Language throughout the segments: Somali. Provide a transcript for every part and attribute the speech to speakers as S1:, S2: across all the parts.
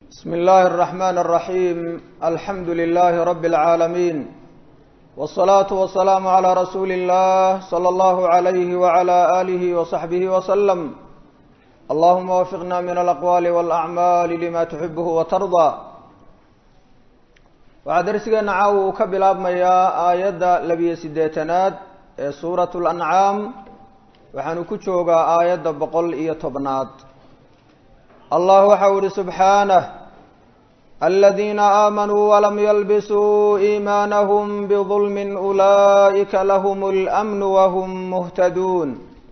S1: بسم الله الرحمن الرحيم الحمد لله رب العالمين والصلاة والسلام على رسول الله صلى الله عليه وعلى آله وصحبه وسلم اللهم وفقنا من الأقوال والأعمال لما تحبه وترضى waxaa darsigeena caawa uu ka bilaabmayaa aayadda labiyo siddeetanaad ee suurat lancaam waxaanu ku joogaa aayadda boqol iyo tobnaad allah waxau ihi subxaanah aladiina aamanuu walam yalbisuu iimaanahum bidulmin ulaa'ika lahum اlأmnu wahum muhtaduun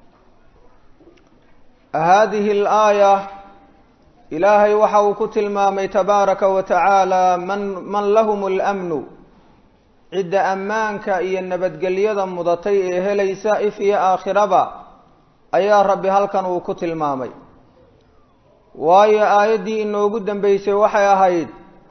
S1: hadihi اlaaya ilaahay waxa uu ku tilmaamay tabaaraka wa tacaala man man lahum اlamnu cidda ammaanka iyo nabadgelyada mudatay ee helaysa if iyo aakhiraba ayaa rabbi halkan uu ku tilmaamay waayo aayaddii inoogu dambeysay waxay ahayd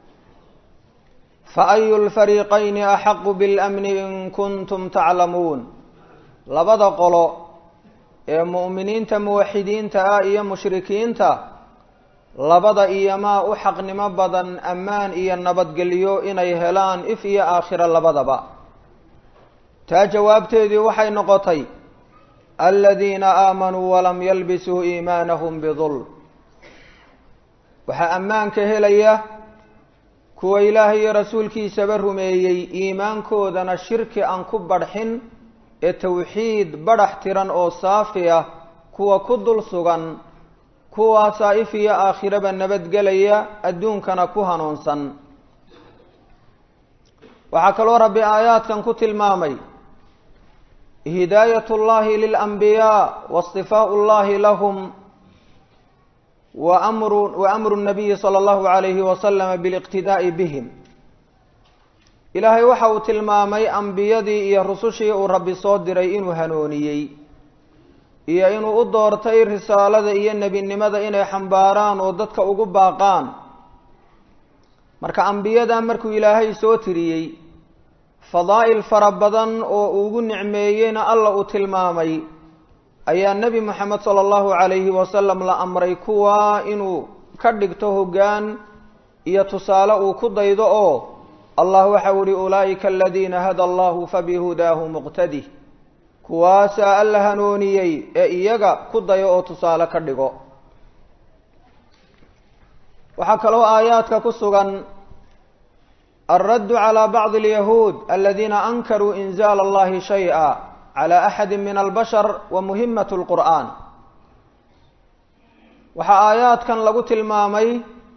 S1: fa ayu lfariiqayni axaqu biاlamni in kuntum taclamuun labada qolo ee mu'miniinta muwaxidiinta ah iyo mushrikiinta labada iyomaa u xaqnimo badan ammaan iyo nabadgelyo inay helaan if iyo aakhiro labadaba taa jawaabteedii waxay noqotay aladiina aamanuu walam yalbisuu iimaanahum bidulm waxaa ammaanka helaya kuwa ilaahay iyo rasuulkiisaba rumeeyey iimaankoodana shirki aan ku badhxin ee tawxiid badhax tiran oo saafi ah kuwa ku dul sugan kuwaasaa if iyo aakhiraba nabadgelaya adduunkana ku hanuunsan waxaa kaloo rabbi aayaadkan ku tilmaamay hidaayat اllahi lilanbiyaa waاsطifaau اllahi lahum wa amru wa amru الnabiyi salى اllahu عalayhi wasalama biliqtidaa'i bihim ilaahay waxa uu tilmaamay ambiyadii iyo rusushii uu rabbi soo diray inuu hanuuniyey iyo inuu u doortay risaalada iyo nebinimada inay xambaaraan oo dadka ugu baaqaan marka ambiyada markuu ilaahay soo tiriyey fadaa'il fara badan oo ugu nicmeeyeyna alla uu tilmaamay ayaa nebi moxamed sala allahu calayhi wasalam la amray kuwa inuu ka dhigto hoggaan iyo tusaale uu ku daydo oo allah waxau ihi ulaa'ika aladiina hada allahu fabihudaahu muqtadi kuwaasaa alla hanuuniyey ee iyaga ku dayo oo tusaale ka dhigo waxaa kaloo aayaadka ku sugan alraddu calى bacdi اlyahuud aladiina ankaruu inzaal allahi shayئa calى axadi min albashar wa muhimat اlqur'an waxaa aayaadkan lagu tilmaamay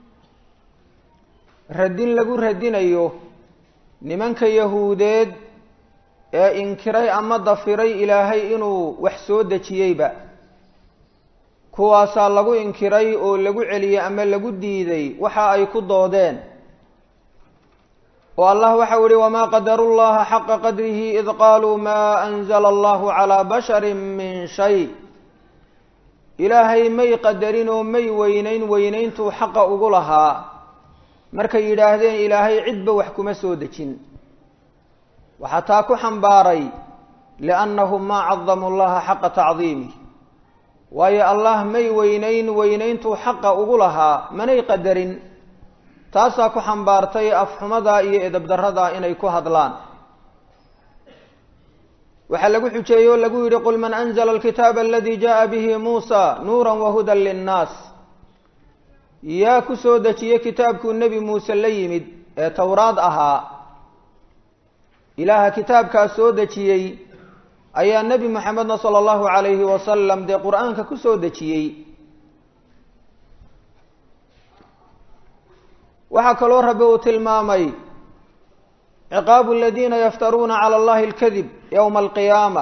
S1: radin lagu radinayo nimanka yahuudeed ee inkiray ama dafiray ilaahay inuu wax soo dejiyeyba kuwaasaa lagu inkiray oo lagu celiyey ama lagu diiday waxa ay ku doodeen oo allah waxau ihi wamaa qadaru llaha xaqa qadrihi id qaaluu maa anzala allahu calaa bashari min shay ilaahay may qadarin oo may weyneyn weyneyntuu xaqa ugu lahaa markay yidhaahdeen ilaahay cidba wax kuma soo dejin waxaa taa ku xambaaray liannahum maa cadamuu llaha xaqa tacdiimih waayo allah may weyneyn weyneyntuu xaqa ugu lahaa manay qadarin taasaa ku xambaartay afxumada iyo edabdarada inay ku hadlaan waxaa lagu xujeeyey oo lagu yidhi qul man anzla alkitaaba aladi jaءa bihi muusa nuura wahuda linnaas yaa ku soo dejiyey kitaabkuu nebi muuse la yimid ee towraad ahaa ilaaha kitaabkaas soo dejiyey ayaa nebi moxamedna sala allahu calayhi wasalam dee qur-aanka ku soo dejiyey waxaa kaloo rabbi uu tilmaamay ciqaabu aladiina yaftaruuna cala allahi alkadib yowma alqiyaama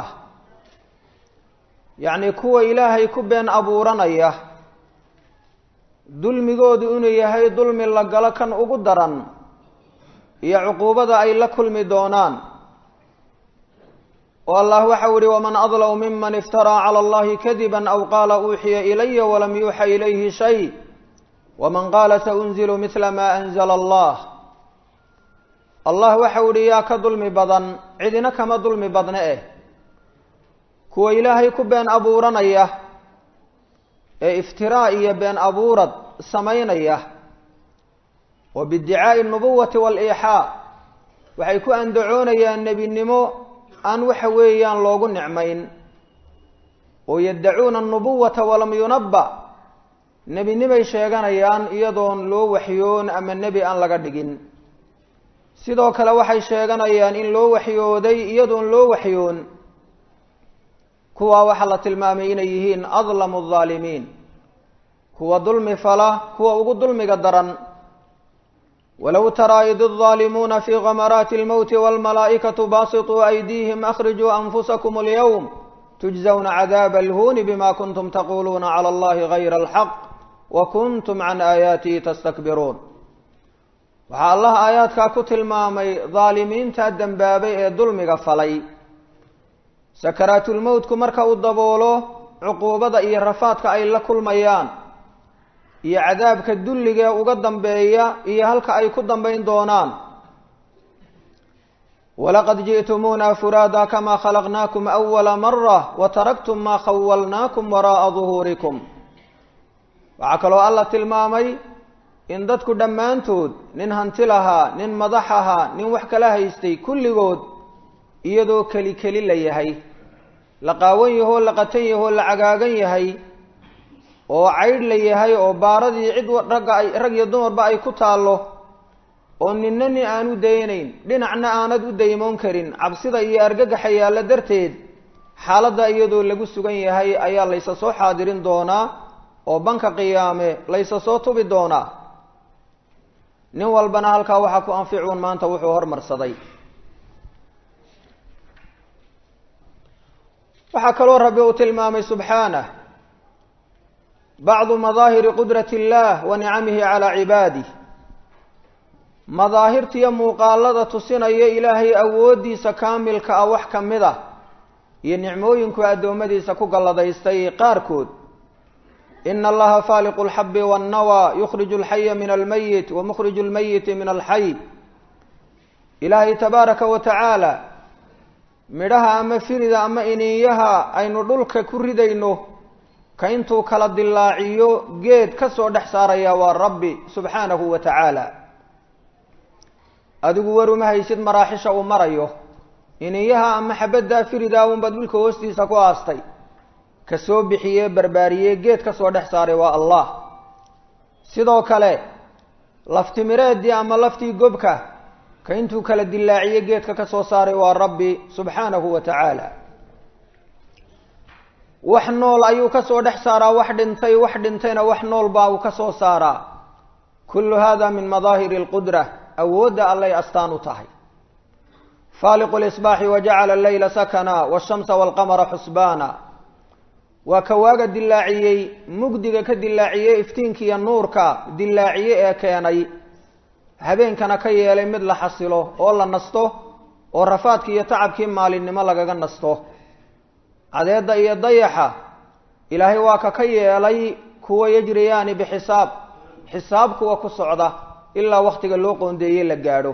S1: yacni kuwa ilaahay ku been abuuranaya dulmigoodu inuu yahay dulmi la galo kan ugu daran iyo cuquubada ay la kulmi doonaan oo allah waxau ihi waman adlamu miman iftaraa cala allahi kadiba aw qaala uuxiya ilaya walam yuuxa ilayhi shay waman qaala saunzilu midla ma anzala allah allah waxau ihi yaa ka dulmi badan cidina kama dulmi badne eh kuwa ilaahay ku been abuuranaya ee iftiraa iyo been abuurad samaynaya oo biidicaa'i alnubuwati waal-iixaa waxay ku andacoonayaan nebinimo aan waxa weeyaan loogu nicmayn oo yaddacuuna alnubuwata walam yunabba nebinimay sheeganayaan iyadoon loo waxyoon ama nebi aan laga dhigin sidoo kale waxay sheeganayaan in loo waxyooday iyadoon loo waxyoon kuwaa waxaa la tilmaamay inay yihiin adlamu aldaalimiin kuwa dulmi fala kuwa ugu dulmiga daran walow taraa id الظaalimuuna fii gamaraati اlmowti wاlmalaa'ikaةu baasiطuu aydiihim akhrijuu anfusakum اlyowm tujزawna cadaaba اlhuuni bima kuntum taquluuna calى اllahi gayra اlxaq wa kuntum can aayaatihi tastakbiruun waxaa allah aayaadkaa ku tilmaamay daalimiinta dembaabay ee dulmiga falay sakaraatulmowtku marka uu daboolo cuquubada iyo rafaadka ay la kulmayaan iyo cadaabka dulligae uga dambeeya iyo halka ay ku dambayn doonaan walaqad ji'tumuuna furaada kamaa khalaqnaakum awala mara wa taraktum maa khawalnaakum waraa'a duhuurikum waxaa kaloo alla tilmaamay in dadku dhammaantood nin hanti lahaa nin madax ahaa nin wax kala haystay kulligood iyadoo keli keli la yahay la qaawan yahoo la qatan yahoo la cagaagan yahay oo caydh la yahay oo baaradii cid ragga ay rag iyo dumarba ay ku taallo oo ninna nin aan u daynayn dhinacna aanad u daymoon karin cabsida iyo argagaxa yaalla darteed xaaladda iyadoo lagu sugan yahay ayaa laysa soo xaadirin doonaa oo banka qiyaame laysa soo tubi doonaa nin walbana halkaa waxaa ku anficuun maanta wuxuu hormarsaday waxaa kaloo rabbi uu tilmaamay subxaanah bacdu madaahiri qudrati اllah wa nicamihi calaa cibaadih madaahirtiiyo muuqaalada tusinaya ilaahay awooddiisa kaamilka ah wax ka mid ah iyo nicmooyinku addoommadiisa ku galladaystay qaarkood ina allaha faaliqu اlxabi wاnnawى yukhriju اlxaya min almayit wa mukhriju اlmayiti min alxay ilaahay tabaaraka wa tacaala midhaha ama firida ama iniinyaha aynu dhulka ku ridayno ka intuu kala dilaaciyo geed ka soo dhex saaraya waa rabbi subxaanahu wa tacaala adigu waruma haysid maraaxisha uu marayo iniinyaha ama xabaddaa firidaa unbaad dhulka hoostiisa ku aastay ka soo bixiyee barbaariyee geed ka soo dhex saaray waa allah sidoo kale laftimireeddii ama laftii gobka ka intuu kala dilaaciye geedka ka soo saaray waa rabbi subxaanahu wa tacaala wax nool ayuu ka soo dhex saaraa wax dhintay wax dhintayna wax nool baa uu ka soo saaraa kullu hada min madaahiri alqudra awoodda allay astaan u tahay faaliqu lisbaaxi wajacala alleyla sakana washamsa walqamara xusbaana waa ka waaga dilaaciyey mugdiga ka dilaaciyey iftiinkiiyo nuurka dilaaciye ee keenay habeenkana ka yeelay mid la xasilo oo la nasto oo rafaadkii iyo tacabkii maalinimo lagaga nasto cadeedda iyo dayaxa ilaahay waa ka ka yeelay kuwa yajriyaani bixisaab xisaab kuwa ku socda ilaa wakhtiga loo qoondeeyey la gaadho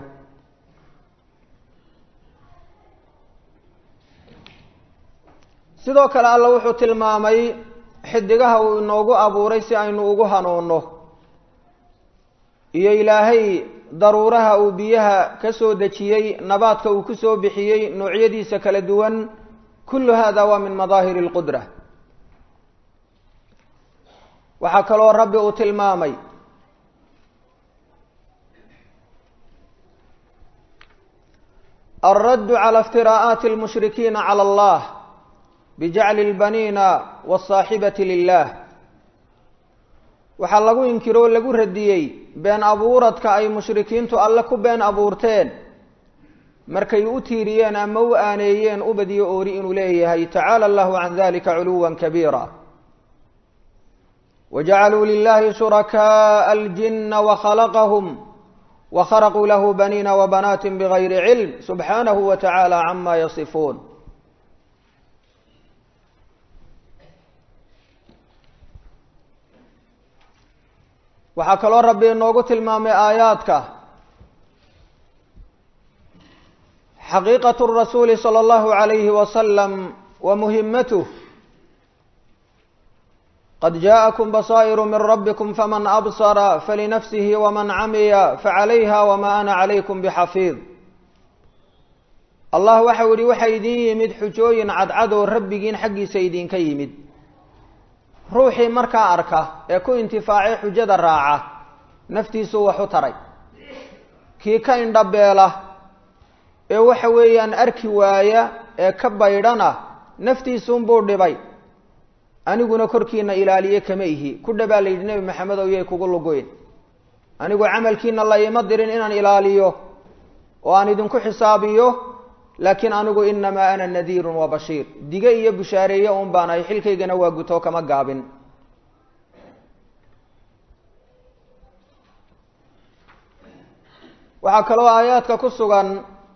S1: sidoo kale alla wuxuu tilmaamay xidigaha uu inoogu abuuray si aynu ugu hanuunno iyo ilaahay daruuraha uu biyaha ka soo dejiyey nabaadka uu ku soo bixiyey noocyadiisa kala duwan kullu hada waa min madaahiri اlqudra waxaa kaloo rabbi uu tilmaamay alraddu calى اftiraa'aati اlmushrikiina calى اllah bijacli اlbaniina wالsaaxibati lilah waxaa lagu inkiro o lagu radiyey been abuuradka ay mushrikiintu alle ku been abuurteen markay u tiiriyeen ama u aaneeyeen ubadiyo oori inuu leeyahay tacaala allahu can dalika culuwa kabiira wajacaluu lilahi shurakaءa aljina wakhalaqahum wakharaquu lahu baniina wabanaati bigayri cilm subxaanahu wa tacaala cama yasifuun waxaa kaloo rabbi inoogu tilmaamay aayaadka xaqiiqaة الrasuuli slى اllahu عalayhi wasalam wa muhimatuh qad jaaءakum basaa'iru min rabbikum faman absara falinafsihi waman camiya facalayha wama ana calaykum bixafiid allah waxau yihi waxaa idin yimid xujooyin cadcad oo rabbigiin xaggiisa idinka yimid ruuxii markaa arka ee ku intifaacay xujada raaca naftiisuu wax u taray kii ka indhabeela ee waxa weeyaan arki waaya ee ka baydhana naftiisuunbuu dhibay aniguna korkiina ilaaliye kama ihi ku dhabaa la yidhi nebi maxamed ow yay kugu lugoyn anigu camalkiina la ima dirin inaan ilaaliyo oo aan idinku xisaabiyo laakiin anigu inamaa ana nadiirun wa bashiir dige iyo bushaareeye un baan ahay xilkaygana waa guto kama gaabin waxaa kaloo aayaadka ku sugan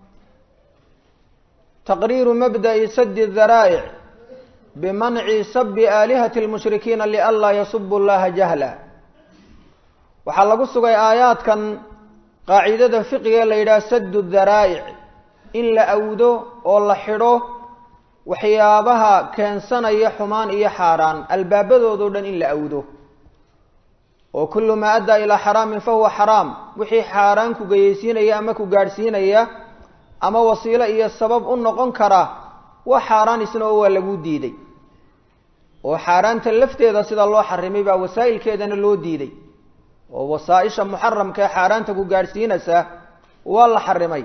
S1: taqriiru mabda'i sadi daraa'ic bimanci sabi aalihati lmushrikiina lianlaa yasubu llaha jahla waxaa lagu sugay aayaadkan qaacidada fiqiga la yidhaha sadu daraa'ic in la awdo oo la xidho waxyaabaha keensanaya xumaan iyo xaaraan albaabadoodo dhan in la awdo oo kullu maa addaa ilaa xaraamin fa huwa xaraam wixii xaaraan ku geyeysiinaya ama ku gaadhsiinaya ama wasiilo iyo sabab u noqon kara waa xaaraan isna oo waa lagu diiday oo xaaraanta lafteeda sida loo xarimay baa wasaa'ilkeedana loo diiday oo wasaa-isha muxaramka ee xaaraanta ku gaadhsiinaysa waa la xarimay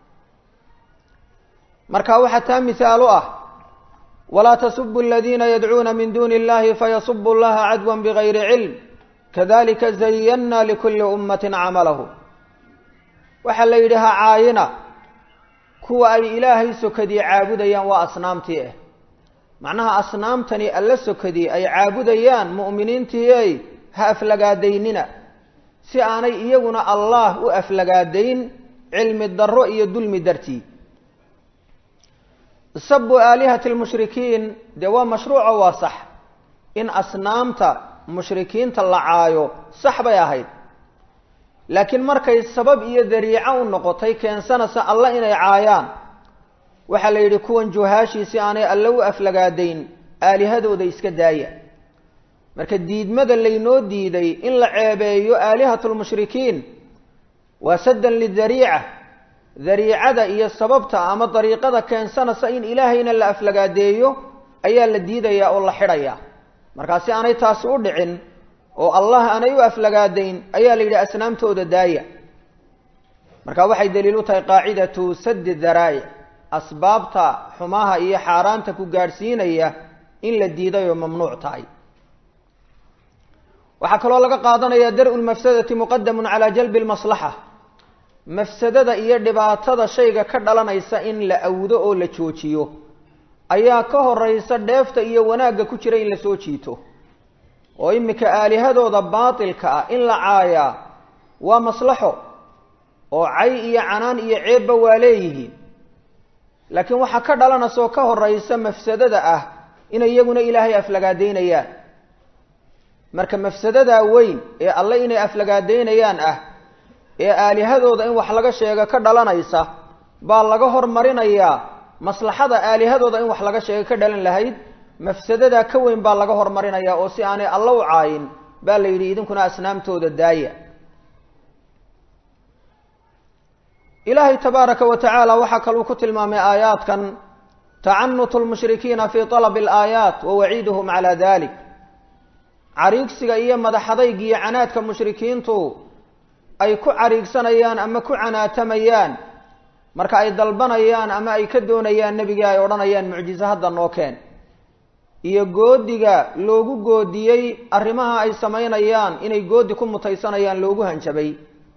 S1: marka waxaa taa mihaal u ah walaa tasubu aladiina yadcuuna min duuni illahi fayasubu llaha cadwan bigayri cilm kadalika zayanna likulli ummatin camalahu waxaa la yidhi ha caayina kuwa ay ilaahay sokadii caabudayaan waa asnaamtii ah macnaha asnaamtani alla sokadii ay caabudayaan mu'miniintii ey ha aflagaadaynina si aanay iyaguna allah u aflagaadayn cilmi darro iyo dulmi dartii sabu aalihati lmushrikiin dee waa mashruuco waa sax in asnaamta mushrikiinta la caayo sax bay ahayd laakiin markay sabab iyo dariico u noqotay keensanaysa alla inay caayaan waxaa la yidhi kuwan juhaashii si aanay alle u aflagaadayn aalihadooda iska daaya marka diidmada laynoo diiday in la ceebeeyo aalihatu lmushrikiin waa saddan lidariica dariicada iyo sababta ama dariiqada keensanaysa in ilaahayna la aflagaadeeyo ayaa la diidayaa oo la xidhayaa markaa si aanay taasi u dhicin oo allah aanay u aflagaadayn ayaa la yidhi asnaamtooda daaya marka waxay daliil u tahay qaacidatu sadi daraa'ic asbaabta xumaha iyo xaaraanta ku gaadhsiinaya in la diiday oo mamnuuc tahay waxaa kaloo laga qaadanaya dar-u lmafsadati muqadamun calaa jalbi lmaslaxa mafsadada iyo dhibaatada shayga ka dhalanaysa in la awdo oo la joojiyo ayaa ka horeysa dheefta iyo wanaagga ku jira in la soo jiito oo iminka aalihadooda baatilka ah in la caayaa waa maslaxo oo cay iyo canaan iyo ceebba waa leeyihiin laakiin waxaa ka dhalanaysa oo ka horeysa mafsadada ah inay iyaguna ilaahay aflagaadaynayaan marka mafsadadaa weyn ee alle inay aflagaadaynayaan ah ee aalihadooda in wax laga sheego ka dhalanaysa baa laga hormarinayaa maslaxada aalihadooda in wax laga sheego ka dhalan lahayd mafsadadaa ka weyn baa laga hormarinayaa oo si aanay alla u caayin baa la yidhi idinkuna asnaamtooda daaya ilaahay tabaaraka wa tacaala waxaa kaluu ku tilmaamay aayaadkan tacanutu lmushrikiina fii talabi alaayaat wa waciiduhum calaa dalik cariigsiga iyo madaxadayg iyo canaadka mushrikiintu ay ku cariigsanayaan ama ku canaatamayaan marka ay dalbanayaan ama ay ka doonayaan nebigii ay odhanayaan mucjiso hadda noo keen iyo goodiga loogu goodiyey arrimaha ay samaynayaan inay goodi ku mutaysanayaan loogu hanjabay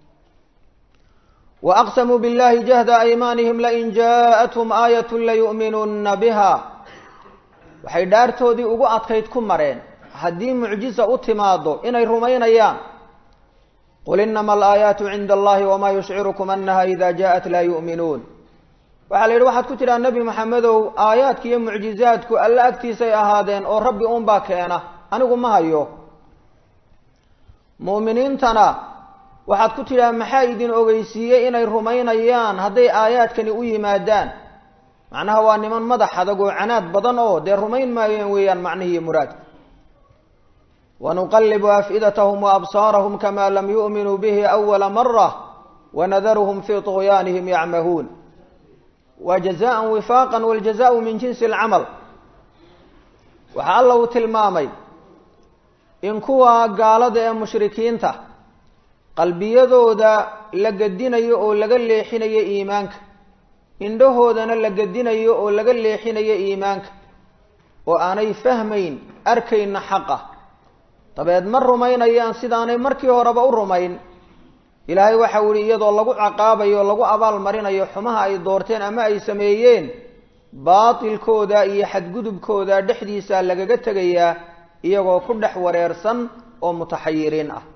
S1: wa aqsamuu billahi jahda aymaanihim lain jaaءathum aayat layu'minunna biha waxay dhaartoodii ugu adkayd ku mareen haddii mucjiza u timaado inay rumaynayaan qul inama alaayaatu cinda allahi wamaa yushcirukum anaha ida jaaءat laa yu'minuun waxaa la yidhi waxaad ku tidhaha nebi maxamedow aayaadka iyo mucjizaadku alle agtiisay ahaadeen oo rabbi unbaa keena anigu ma hayo mu'miniintana waxaad ku tidhaha maxaa idin ogeysiiyey inay rumaynayaan hadday aayaadkani u yimaadaan macnaha waa niman madax adag oo canaad badan oo dee rumayn maayeen weeyaan macnihiiyo muraadka wanuqalibu afidatahum waabsaarahum kama lam yu'minuu bihi awala mara wanadaruhum fii طugyaanihim yacmahuun waa jazaan wifaaqa wاljazaءu min jinsi اlcamal waxaa alla uu tilmaamay in kuwa gaalada ee mushrikiinta qalbiyadooda la gedinayo oo laga leexinayo iimaanka indhahoodana la gedinayo oo laga leexinayo iimaanka oo aanay fahmayn arkayna xaqa dabeed ma rumaynayaan sidaanay markii horeba u rumayn ilaahay waxau yihi iyadoo lagu caqaabayo lagu abaal marinayo xumaha ay doorteen ama ay sameeyeen baatilkooda iyo xadgudubkooda dhexdiisa lagaga tegayaa iyagoo ku dhex wareersan oo mutaxayiriin ah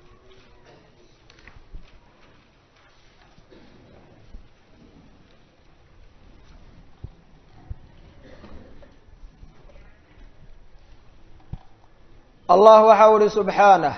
S1: allah waxau ihi subxaanah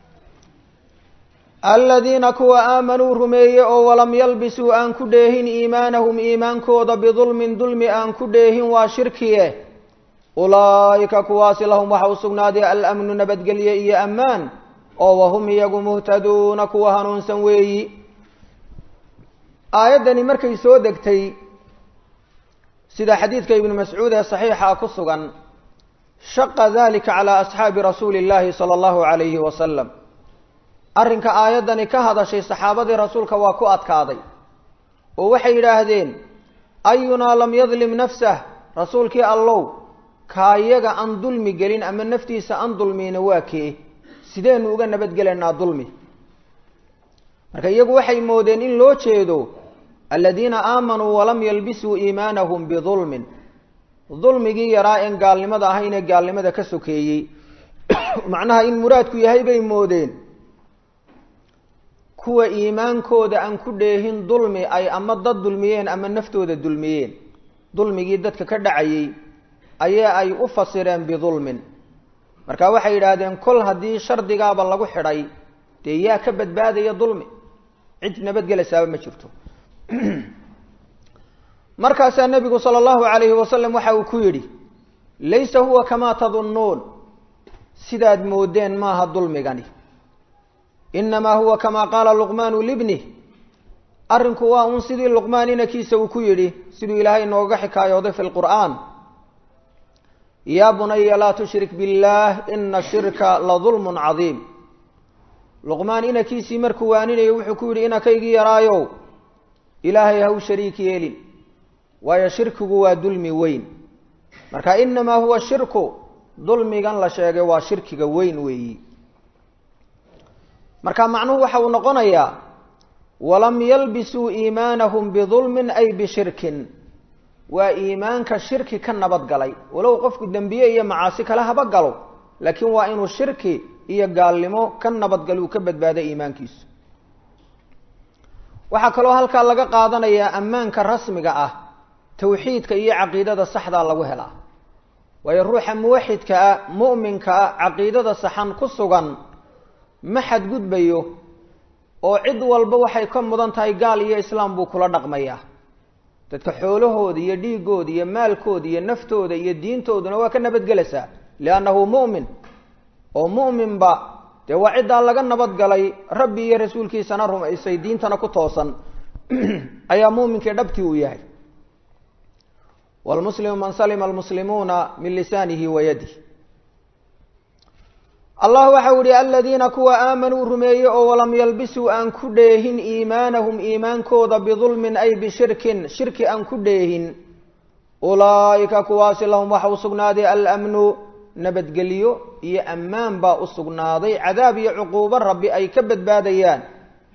S1: aladiina kuwa aamanuu rumeeye oo walam yalbisuu aan ku dheehin iimaanahum iimaankooda bidulmin dulmi aan ku dheehin waa shirkiye ulaa'ika kuwaasi lahum waxa u sugnaaday alamnu nabadgelye iyo ammaan oo wahum iyagu muhtaduuna kuwa hanuunsan weeyi aayaddani markay soo degtay sida xadiidka ibnu mascuud ee saxiixa ku sugan shaqa dalika calaa asxaabi rasuuli illahi sala allahu calayhi wasalam arrinka aayaddani ka hadashay saxaabadii rasuulka waa ku adkaaday oo waxay yidhaahdeen ayunaa lam yadlim nafsah rasuulkii allow kaayaga aan dulmi gelin ama naftiisa aan dulmiyna waa kee sideenu uga nabadgelaynaa dulmi marka iyagu waxay moodeen in loo jeedo aladiina aamanuu walam yalbisuu iimaanahum bidulmin dulmigii yaraa een gaalnimada ahayn ee gaalnimada ka sokeeyey macnaha in muraadku yahay bay moodeen kuwa iimaankooda aan ku dheehin dulmi ay ama dad dulmiyeen ama naftooda dulmiyeen dulmigii dadka ka dhacayey ayaa ay u fasireen bidulmin marka waxay yidhaahdeen kol haddii shardigaaba lagu xidhay dee yaa ka badbaadaya dulmi cid nabadgelaysaaba ma jirto markaasaa nebigu sala allahu calayhi wasalam waxa uu ku yidhi laysa huwa kamaa tadunnuun sidaad moodeen maaha dulmigani inamaa huwa kamaa qaala luqmaanu libnih arrinku waa uun sidii luqmaan inankiisa uu ku yidhi siduu ilaahay nooga xikaayooday fi lqur'aan yaa bunaya laa tushrik billaah ina shirka la dulmun cadiim luqmaan inankiisii markuu waaninayo wuxuu ku yidhi inankaygii yaraayow ilaahay ha u shariik yeelin waayo shirkigu waa dulmi weyn marka inamaa huwa shirku dulmigan la sheegay waa shirkiga weyn weeyi marka macnuhu waxa uu noqonayaa walam yalbisuu iimaanahum bidulmin ay bishirkin waa iimaanka shirki ka nabad galay walow qofku dembiye iyo macaasi kale haba galo laakiin waa inuu shirki iyo gaalnimo ka nabadgalo uu ka badbaaday iimaankiisu waxaa kaloo halkaa laga qaadanayaa ammaanka rasmiga ah tawxiidka iyo caqiidada saxdaa lagu helaa waayo ruuxa muwaxidka ah mu'minka ah caqiidada saxan ku sugan ma xadgudbayo oo cid walba waxay ka mudan tahay gaal iyo islaam buu kula dhaqmayaa dadka xoolahooda iyo dhiigooda iyo maalkooda iyo naftooda iyo diintooduna waa ka nabadgelaysaa liannahu mu'min oo mu'minba dee waa ciddaa laga nabadgalay rabbi iyo rasuulkiisana rumaysay diintana ku toosan ayaa muuminkii dhabtii uu yahay wlmuslimu man salima almuslimuuna min lisaanihi wa yadih allah waxau yihi aladiina kuwa aamanuu rumeeye oo walam yalbisuu aan ku dheehin iimaanahum iimaankooda bidulmin ay bishirkin shirki aan ku dheehin ulaa'ika kuwaasi lahum waxa u sugnaaday alamnu nabadgelyo iyo ammaan baa u sugnaaday cadaab iyo cuquubo rabbi ay ka badbaadayaan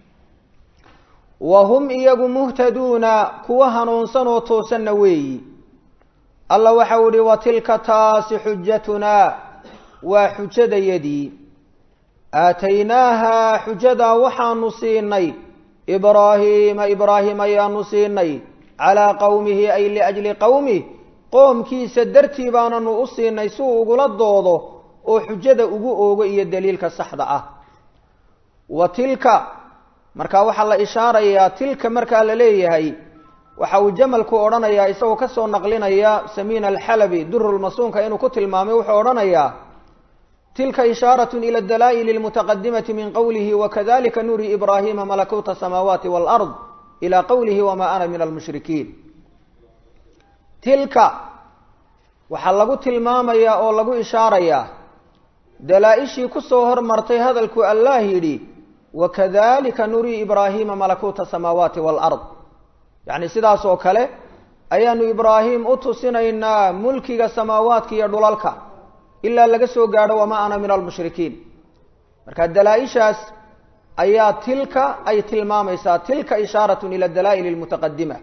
S1: wa hum iyagu muhtaduuna kuwa hanuunsan oo toosanna weeyi allah waxau ihi wa tilka taasi xujatunaa waa xujadayadii aataynaahaa xujadaa waxaanu siinay ibraahiima ibraahim ayaanu siinay calaa qowmihi ay liajli qowmih qoomkiisa dartii baananu u siinay si uu ugula doodo oo xujada ugu oogo iyo daliilka saxda ah wa tilka markaa waxaa la ishaarayaa tilka markaa la leeyahay waxa uu jamalku odhanayaa isagoo kasoo naqlinaya samiin alxalabi durulmasuunka inuu ku tilmaamay wuxuu odhanayaa tilka ishaarat ila dalaa'il اlmutaqadimati min qowlihi wakadalika nuri ibrahima malakuuta asamaawaati wاlard ila qowlihi wama ana min almushrikiin tilka waxaa lagu tilmaamayaa oo lagu ishaarayaa dalaa-ishii kusoo hormartay hadalku allah yidhi wakadalika nurii ibraahima malakuuta asamaawaati waalard yacni sidaas oo kale ayaanu ibraahim u tusinaynaa mulkiga samaawaadka iyo dhulalka ilaa laga soo gaadho wamaa ana min almushrikiin marka dalaa-ishaas ayaa tilka ay tilmaamaysaa tilka ishaaratun ila dalaa'il almutaqadima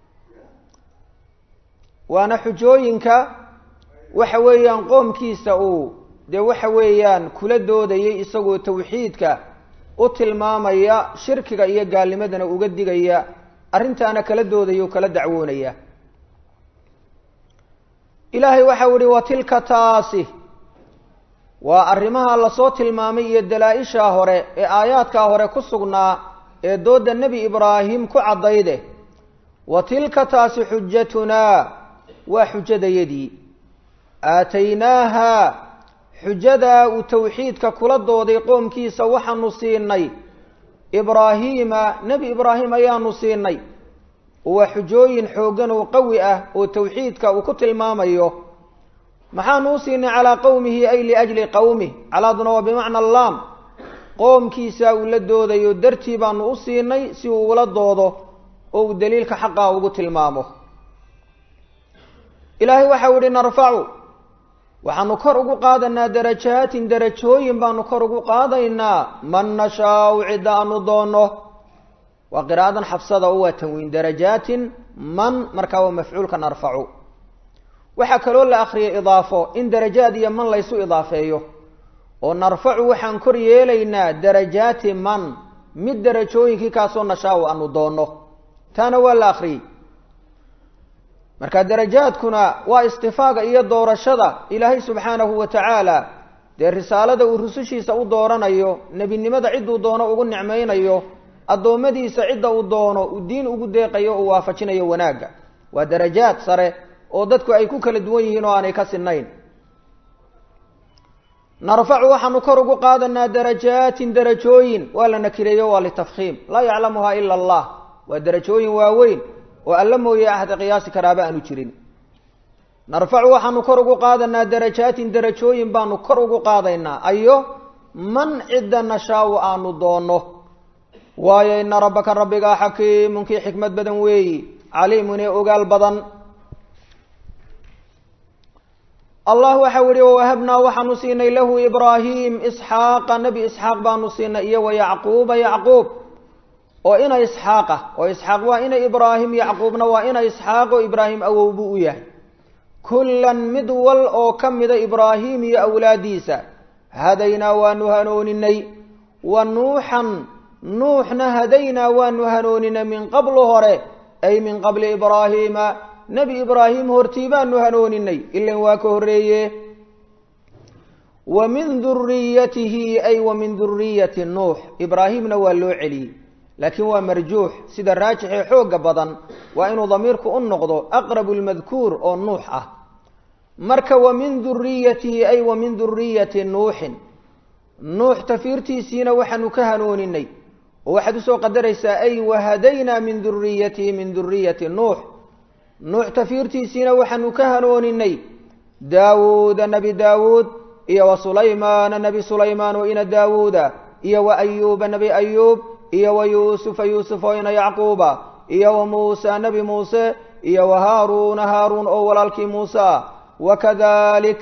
S1: waana xujooyinka waxa weeyaan qoomkiisa uu dee waxa weeyaan kula doodayay isagoo tawxiidka u tilmaamaya shirkiga iyo gaalnimadana uga digaya arrintaana kala doodaya o kala dacwoonaya ilaahay waxau ihi wa tilka taasi waa arrimaha lasoo tilmaamay iyo dalaa-ishaa hore ee aayaadkaa hore ku sugnaa ee doodda nebi ibraahim ku caddayde wa tilka taasi xujatunaa waa xujadayadii aataynaaha xujadaa uu tawxiidka kula dooday qoomkiisa waxaanu siinay ibraahiima nebi ibraahim ayaanu siinay waa xujooyin xooggan oo qawi ah oo tawxiidka uu ku tilmaamayo maxaanu u siinay calaa qowmihi ay liajli qowmih calaaduna waa bimacna allaam qoomkiisa uu la doodayo dartii baanu u siinay si uu ula doodo oo uu daliilka xaqaa ugu tilmaamo ilaahay waxau ihi narfacu waxaanu kor ugu qaadanaa darajaatin darajooyin baanu kor ugu qaadaynaa man nashaau cidda aanu doonno waa qiraa'adan xabsada oo waa tanwiin darajaatin man markaa waa mafcuulka narfacu waxaa kaloo la akriyay idaafo in darajaad iyo man laysu idaafeeyo oo narfacu waxaan kor yeelaynaa darajaati man mid darajooyinkii kaasoo nashaau aanu doonno taana waa la akriyey marka darajaadkuna waa istifaaga iyo doorashada ilaahay subxaanahu wa tacaala dee risaalada uu rusushiisa u dooranayo nebinimada cidduu doono ugu nicmaynayo addoommadiisa cidda uu doono uu diin ugu deeqayo uu waafajinayo wanaagga waa darajaad sare oo dadku ay ku kala duwan yihiin oo aanay ka sinnayn narfacu waxaanu kor ugu qaadanaa darajaatin darajooyin waa la nakireeyo waa litafkhiim laa yaclamuha ila allah waa darajooyin waaweyn oo alla mooye ahda qiyaasi karaaba aanu jirin narfacu waxaanu kor ugu qaadanaa darajaatin darajooyin baanu kor ugu qaadaynaa ayo man cidda nashaau aanu doonno waayo ina rabbaka rabbigaa xakiimun kii xikmad badan weeyi caliimun ee ogaal badan allah waxau yihi wawahabnaa waxaanu siinay lahu ibraahim isxaaqa nebi isxaaq baanu siinay iyo wa yacquuba yacquub oo ina isxaaqa oo isxaaq waa ina ibraahim yacquubna waa ina isxaaq oo ibraahim awow buu u yahay kullan mid wal oo ka mida ibraahim iyo awlaadiisa hadaynaa waanu hanooninay wa nuuxan nuuxna hadaynaa waanu hanooninay min qablu hore ay min qabli ibraahiima nebi ibraahim hortii baanu hanooninay ilan waa ka horreeye wa min duriyatihi ay wa min duriyati nuux ibraahimna waa loo celiyey laakiin waa marjuux sida raajixee xooga badan waa inuu damiirku u noqdo aqrabu lmadkuur oo nuux ah marka wa min duriyatihi ay wa min duriyati nuuxin nuux tafiirtiisiina waxaanu ka hanooninay oo waxaad usoo qadaraysaa ay wahadaynaa min duriyatihi min duriyati nuux nuux tafiirtiisiina waxaanu ka hanooninay daawuuda nebi daawuud iyo wa sulaymaana nebi sulaymaan oo ina daawuuda iyo wa ayuuba nebi ayuub iyo wa yuusufa yuusuf oo ina yacquuba iyo wa muusa nebi muuse iyo wa haaruuna haaruun oo walaalkii muuse ah wakadalik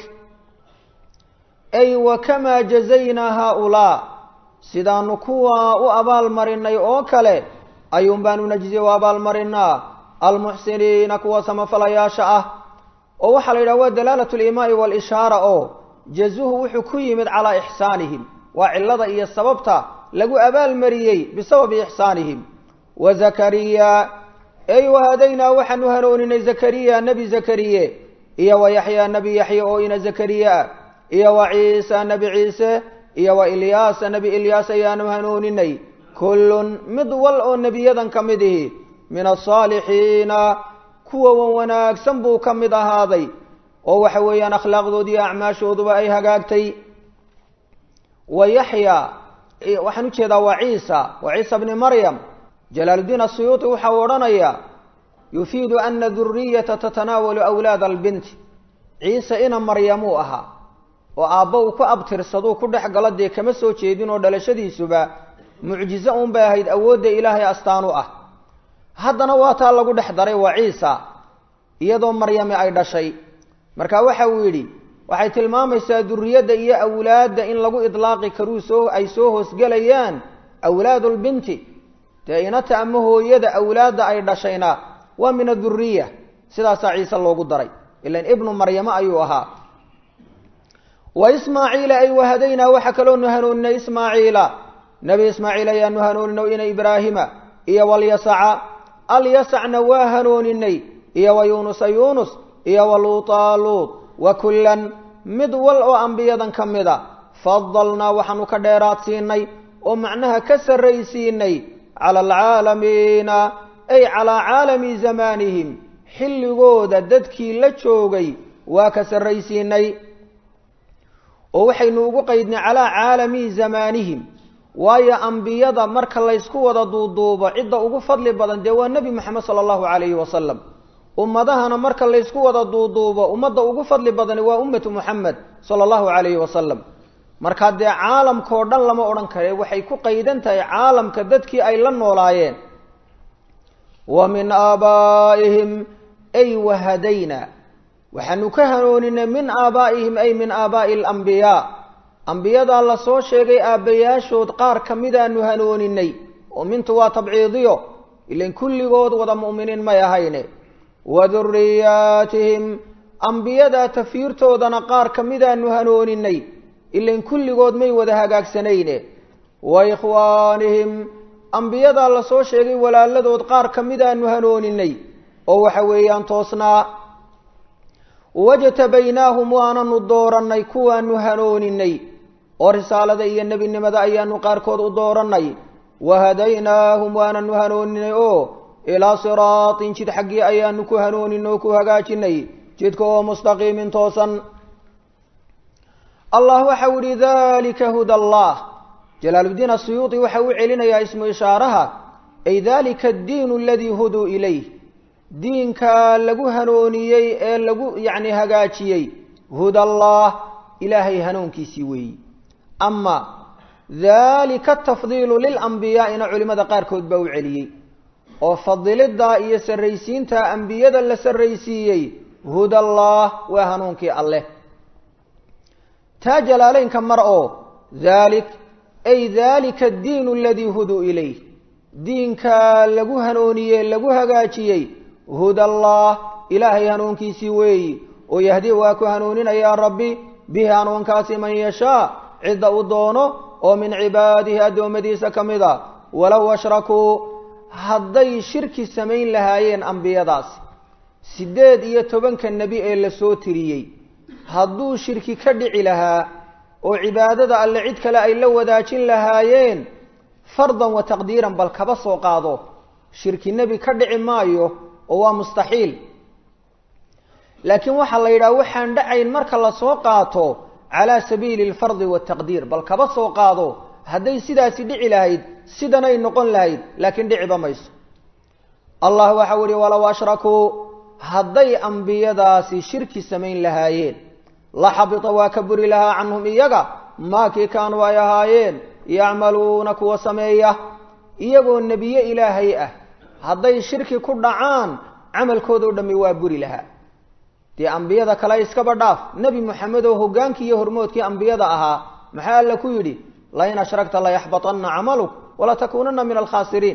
S1: ay wakamaa jazaynaa haaulaa sidaanu kuwaa u abaalmarinay oo kale ayuun baanu najzi u abaalmarinaa almuxsiniina kuwa samafalayaasha ah oo waxaa la yidhaha waa dalaalat limaai walishaara oo jazuhu wuxuu ku yimid calaa ixsaanihim waa cilada iyo sababta lagu abaalmariyey bisababi ixsaanihim wa zakariya ey wahadaynaa waxaanu hanooninay zakariya nebi zakariye iyo wa yaxyaa nebi yaxya oo ina zakariya ah iyo wa ciisa nebi ciise iyo wa ilyaasa nebi ilyaas ayaanu hanooninay kullun mid wal oo nebiyadan ka mid ihi min asaalixiina kuwa wan wanaagsan buu ka mid ahaaday oo waxa weeyaan akhlaaqdoodii acmaashooduba ay hagaagtay wa yaxya waxaan ujeedaa waa ciisa waa ciisa bni maryam jalaaluddiin asuyuuti waxa uu odhanayaa yufiidu ana duriyata tatanaawalu awlaada albinti ciise ina maryamuu ahaa oo aabba uu ku abtirsaduu ku dhex galo dee kama soo jeedin oo dhalashadiisuba mucjize uun bay ahayd awoodda ilaahay astaan u ah haddana waa taa lagu dhex daray waa ciisa iyadoo maryami ay dhashay marka waxa uu yidhi waxay tilmaamaysaa duriyadda iyo awlaadda in lagu idlaaqi karuu soo ay soo hoosgelayaan awlaadulbinti dee inata ama hooyada awlaadda ay dhashayna waa min aduriya sidaasaa ciise loogu daray ilan ibnu maryamo ayuu ahaa wa ismaaciila ay wahadaynaa waxaa kaloonu hanuuninay ismaaciila nebi ismaaciil ayaanu hanuunino ina ibraahima iyo walyasaca alyasacna waa hanuuninay iyo wa yuunusa yuunus iyo wa luutaa luut wa kullan mid wal oo ambiyadan ka mida fadalnaa waxaanu ka dheeraad siinay oo macnaha ka sarraysiinay cala alcaalamiina ay calaa caalami zamaanihim xilligooda dadkii la joogay waa ka sarraysiinay oo waxaynu ugu qaydnay calaa caalami zamaanihim waayo ambiyada marka laysku wada duuduubo cidda ugu fadli badan dee waa nebi moxamed sala allahu calayhi wasalam ummadahana marka laysku wada duuduubo ummadda ugu fadli badani waa ummatu muxamed sala allahu calayhi wasalam markaa dee caalamkao dhan lama odhan kare waxay ku qaydan tahay caalamka dadkii ay la noolaayeen wa min aabaa'ihim ay wahadayna waxaanu ka hanuuninay min aabaa'ihim ay min aabaa'i alambiyaa ambiyadaa la soo sheegay aabbayaashood qaar ka midaanu hanuuninay oo mintu waa tabciidiyo ilan kulligood wada mu'miniin may ahayne wa duriyaatihim ambiyadaa tafiirtoodana qaar ka midaanu hanuuninay ilan kulligood may wada hagaagsanayne wa ikhwaanihim ambiyadaa la soo sheegay walaaladood qaar ka midaanu hanuuninay oo waxa weeyaan toosnaa wajtabaynaahum waananu doorannay kuwaanu hanuuninay oo risaalada iyo nebinimada ayaanu qaarkood u doorannay wahadaynaahum waananu hanuuninay oo ilaa siraatin jid xaggii ayaanu ku hanuunin oo ku hagaajinay jidka oo mustaqiimin toosan allah waxau yihi dalika huda allah jalaaluddiin asuyuudi waxa u celinayaa ismu ishaaraha ay dalika addiinu aladii huduu ilayh diinka lagu hanuuniyey ee lagu yacni hagaajiyey huda allah ilaahay hanuunkiisii weeyi ama dalika atafdiilu lilambiyaa'ina culimmada qaarkood baa u celiyey oo fadiliddaa iyo sarraysiinta ambiyada la sarraysiiyey huda allah waa hanuunkii alleh taa jalaaleynka mar oo dalik ay dalika addiinu aladii huduu ilayh diinka lagu hanuuniyey lagu hagaajiyey huda allah ilaahay hanuunkiisii weeyi oo yahdi waa ku hanuuninayaa rabbi bihi hanuunkaasi man yashaa cidda uu doono oo min cibaadihi addoommadiisa ka mid a walow ashrakuu hadday shirki samayn lahaayeen ambiyadaasi siddeed iyo tobanka nebi ee la soo tiriyey hadduu shirki ka dhici lahaa oo cibaadada alle cid kale ay la wadaajin lahaayeen fardan wa taqdiiran bal kaba soo qaado shirki nebi ka dhici maayo oo waa mustaxiil laakiin waxaa la yidhaha waxaan dhacayn marka lasoo qaato calaa sabiili alfardi waataqdiir bal kaba soo qaado hadday sidaasi dhici lahayd sidanay noqon lahayd laakiin dhiciba mayso allah waxau ihi walow ashrakuu hadday ambiyadaasi shirki samayn lahaayeen la xabita waa ka buri lahaa canhum iyaga maakii kaanuu ay ahaayeen yacmaluuna kuwa sameeya iyagoo nebiye ilaahay ah hadday shirki ku dhacaan camalkoodao dhammi waa buri lahaa dee ambiyada kale iskaba dhaaf nebi moxamed oo hoggaankii iyo hormoodkii ambiyada ahaa maxaa alla ku yidhi lain ashragta layaxbaطana camaluk walatakuunana min alkhaasiriin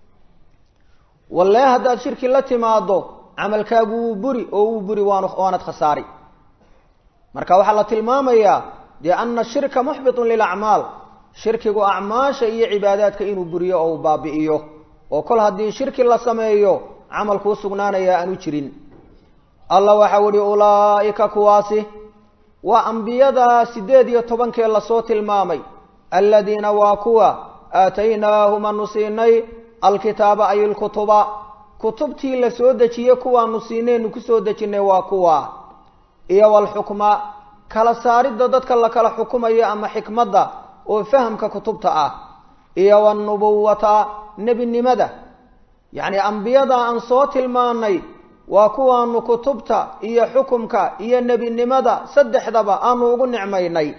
S1: walle haddaad shirki la timaado camalkaagu wuu buri oo wuu buri waan waanad khasaari marka waxaa la tilmaamayaa dee ana shirka muxbitun lilacmaal shirkigu acmaasha iyo cibaadaadka inuu buriyo oo uu baabi'iyo oo kol haddii shirki la sameeyo camalkuu sugnaanaya aanu jirin alla waxau ihi ulaa'ika kuwaasi waa ambiyada siddeed iyo tobankee lasoo tilmaamay aladiina waa kuwa aataynaahum aanu siinay alkitaaba ay ilkutuba kutubtii la soo dejiye kuwaanu siinaynu kusoo dejinnay waa kuwa iyo walxukma kala saaridda dadka la kala xukumayo ama xikmadda oo fahamka kutubta ah iyo wanubuwata nebinimada yacni ambiyada aan soo tilmaanay waa kuwaanu kutubta iyo xukumka iyo nebinimada saddexdaba aanu ugu nicmaynay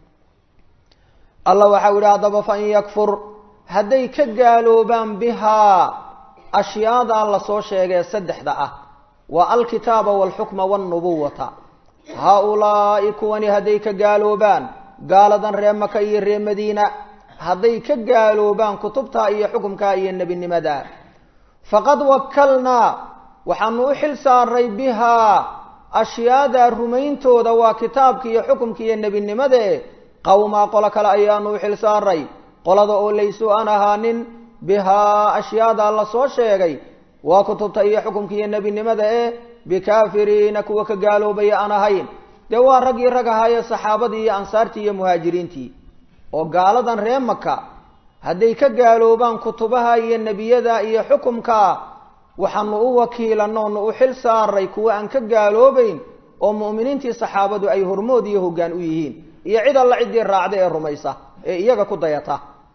S1: allah waxau yidhi haddaba fain yakfur hadday ka gaaloobaan bihaa ashyaadaa lasoo sheegee saddexda ah waa alkitaaba waalxukma waalnubuwata haa-ulaa'i kuwani hadday ka gaaloobaan gaaladan ree maka iyo ree madiina hadday ka gaaloobaan kutubtaa iyo xukumkaa iyo nebinimada faqad wakalnaa waxaanu u xil saaray bihaa ashyaadaa rumayntooda waa kitaabka iyo xukumka iyo nebinimadae qowmaa qolo kale ayaanu u xil saaray qolada oo laysuu aan ahaanin bihaa ashyaadaa lasoo sheegay waa kutubta iyo xukumka iyo nebinimada ee bikaafiriina kuwa ka gaaloobaya aan ahayn dee waa raggii rag ahaaye saxaabadii iyo ansaartii iyo muhaajiriintii oo gaaladan ree maka hadday ka gaaloobaan kutubaha iyo nebiyada iyo xukumka waxaanu u wakiilanoonu u xil saaray kuwa aan ka gaaloobayn oo mu'miniintii saxaabadu ay hormood iyo hoggaan u yihiin iyo cid alla ciddii raacda ee rumaysa ee iyaga ku dayata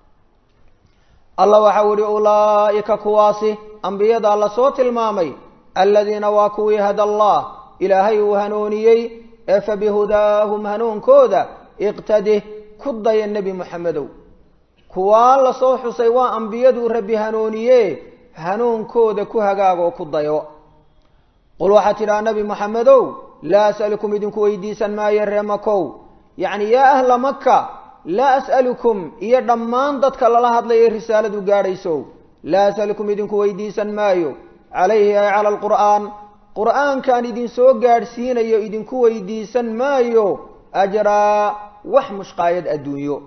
S1: allah waxau ihi ulaa'ika kuwaasi ambiyadaa lasoo tilmaamay aladiina waa kuwii hada allah ilaahay uu hanuuniyey ee fa bihudaahum hanuunkooda iqtadih ku daya nebi moxamedow kuwaa lasoo xusay waa ambiyaduu rabbi hanuuniye hanuunkooda ku hagaagoo ku dayo qul waxaad tidhaha nebi moxamedow laa as'alukum idinku weydiisan maayo ree makow yacni yaa ahla maka laa as'alukum iyo dhammaan dadka lala hadlaya risaaladu gaadhayso laa as'alukum idinku weydiisan maayo calayhi ay cala alqur'aan qur'aankaan idinsoo gaadhsiinayo idinku weydiisan maayo ajraa wax mushqaayad adduunyo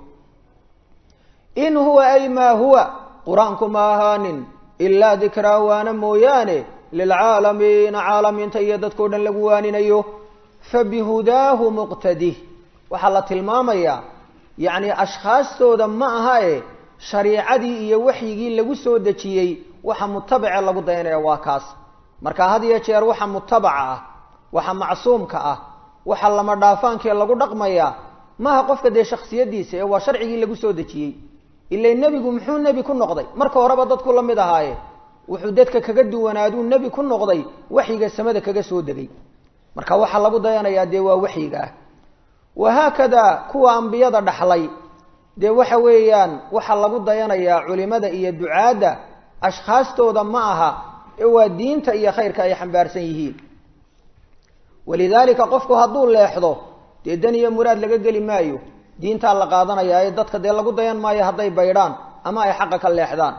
S1: in huwa ay maa huwa qur-aanku ma ahaanin ilaa dikraa waana mooyaane lilcaalamiina caalamiinta iyo dadkao dhan lagu waaninayo fa bihudaahu muqtadih waxaa la tilmaamayaa yacni ashkhaastooda ma aha e shariicadii iyo waxyigii lagu soo dejiyey waxa mutabace lagu dayanaya waa kaas marka had iyo jeer waxa mutabaca ah waxa macsuumka ah waxa lama dhaafaankee lagu dhaqmayaa maaha qofka dee shaksiyadiisa ee waa sharcigii lagu soo dejiyey ila nebigu muxuu nebi ku noqday marka horeba dadku la mid ahaaye wuxuu dadka kaga duwanaaduu nebi ku noqday waxyiga samada kaga soo degay marka waxaa lagu dayanayaa dee waa waxyiga ah wahaakada kuwa ambiyada dhaxlay dee waxa weeyaan waxaa lagu dayanayaa culimada iyo ducaadda ashkhaastooda ma aha ee waa diinta iyo khayrka ay xambaarsan yihiin walidaalika qofku hadduu leexdo dee dan iyo muraad laga geli maayo diintaa la qaadanayaa ee dadka dee lagu dayan maayo hadday baydhaan ama ay xaqa ka leexdaan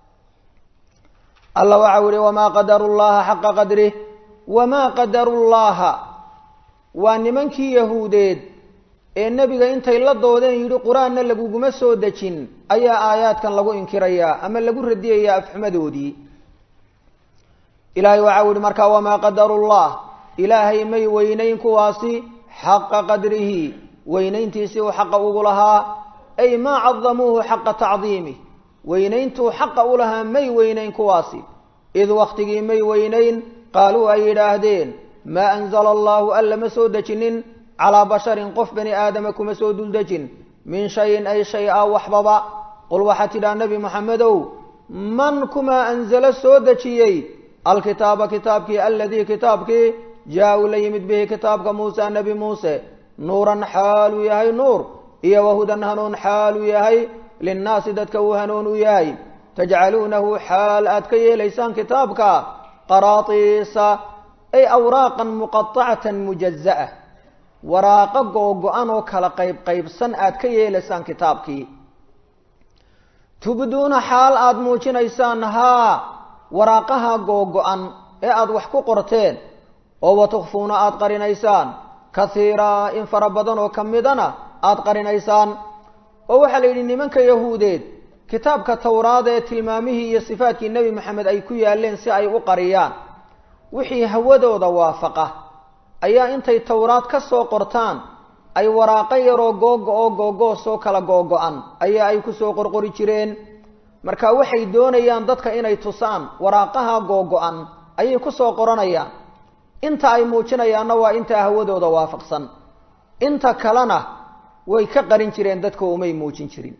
S1: alla waxau ihi wamaa qadaru llaha xaqa qadrih wamaa qadaru llaha waa nimankii yahuudeed ee nebiga intay la doodeen yidhi qur-aanna laguguma soo dejin ayaa aayaadkan lagu inkirayaa ama lagu radiyayaa afxumadoodii ilaahay waxau yihi markaa wamaa qadaru llah ilaahay may weynayn kuwaasi xaqa qadrihi weynayntiisii uu xaqa ugu lahaa ay maa cadamuuhu xaqa tacdiimih weynayntuu xaqa u lahaa may weynayn kuwaasi id waktigii may weynayn qaaluu ay yidhaahdeen maa anzala allahu alla ma soo dejinin calaa basharin qof bani aadama kuma soo duldejin min shayin ay shay a waxbaba qul waxaad tidhaha nebi moxamedow man kumaa anzalo soo dejiyey alkitaaba kitaabkii aladii kitaabkii jaa-u la yimid bihi kitaabka muusa nebi muuse nuuran xaaluu yahay nuur iyo wahudan hanuun xaaluu yahay linnaasi dadka uu hanuun u yahay tajcaluunahu xaal aad ka yeelaysaan kitaabka qaraatiisa ay awraaqan muqaطacatan mujaza'a waraaqo googo-an oo kala qayb qaybsan aad ka yeelaysaan kitaabkii tubduuna xaal aada muujinaysaan haa waraaqaha googo-an ee aada wax ku qorteen oo watukfuuna aada qarinaysaan kaiiraa in fara badan oo ka midana aada qarinaysaan oo waxaa la yidhi nimanka yahuudeed kitaabka towraad ee tilmaamihii iyo sifaadkii nebi maxamed ay ku yaaleen si ay u qariyaan wixii hawadooda waafaqa ayaa intay towraad ka soo qortaan ay waraaqo yaroo googo oo googoosoo kala googo-an ayaa ay kusoo qorqori jireen marka waxay doonayaan dadka inay tusaan waraaqaha googo-an ayay kusoo qoranayaan inta ay muujinayaanna waa intaa hawadooda waafaqsan inta kalena way ka qarin jireen dadka umay muujin jirin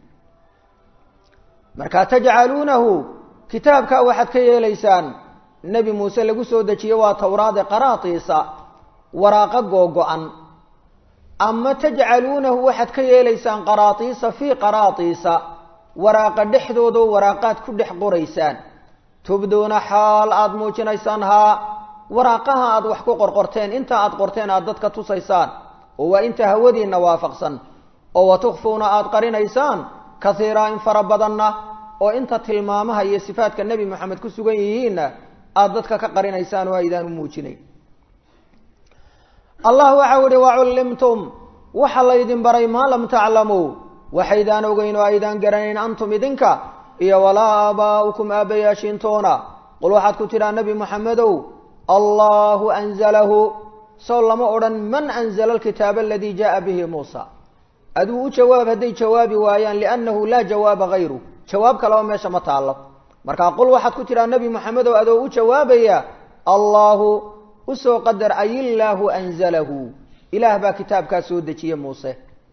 S1: marka tajcaluunahu kitaabkaa waxaad ka yeelaysaan nebi muuse lagu soo dejiye waa towraade qaraatiisa waraaqo googo-an ama tajcaluunahu waxaad ka yeelaysaan qaraatiisa fii qaraatiisa waraaqa dhexdooda waraaqaad ku dhex qoraysaan tubduuna xaal aada muujinaysaan haa waraaqaha aada wax ku qorqorteen inta aada qorteen aada dadka tusaysaan oo waa inta hawadiinna waafaqsan oo watukfuuna aada qarinaysaan kaiiraa in fara badanna oo inta tilmaamaha iyo sifaadka nebi moxamed ku sugan yihiinna aada dadka ka qarinaysaan oo aydaan u muujinayn allah waxau ihi wacullimtum waxa laydin baray maa lam taclamuu waxaydaan ogeyn oo aydaan garanayn antum idinka iyo walaa aabaa'ukum aabbayaashiintoona qul waxaad ku tidhaa nebi moxamedow allahu anzalahu sow lama odhan man anzala alkitaaba aladii jaaa bihi muusa aduu u jawaab hadday jawaabi waayaan liannahu laa jawaaba hayru jawaab kaleba meesha ma taallo markaa qul waxaad ku tidhaa nebi moxamedow adoo u jawaabaya allahu usoo qadar ayillaahu anzalahu ilaah baa kitaabkaa soo dejiye muuse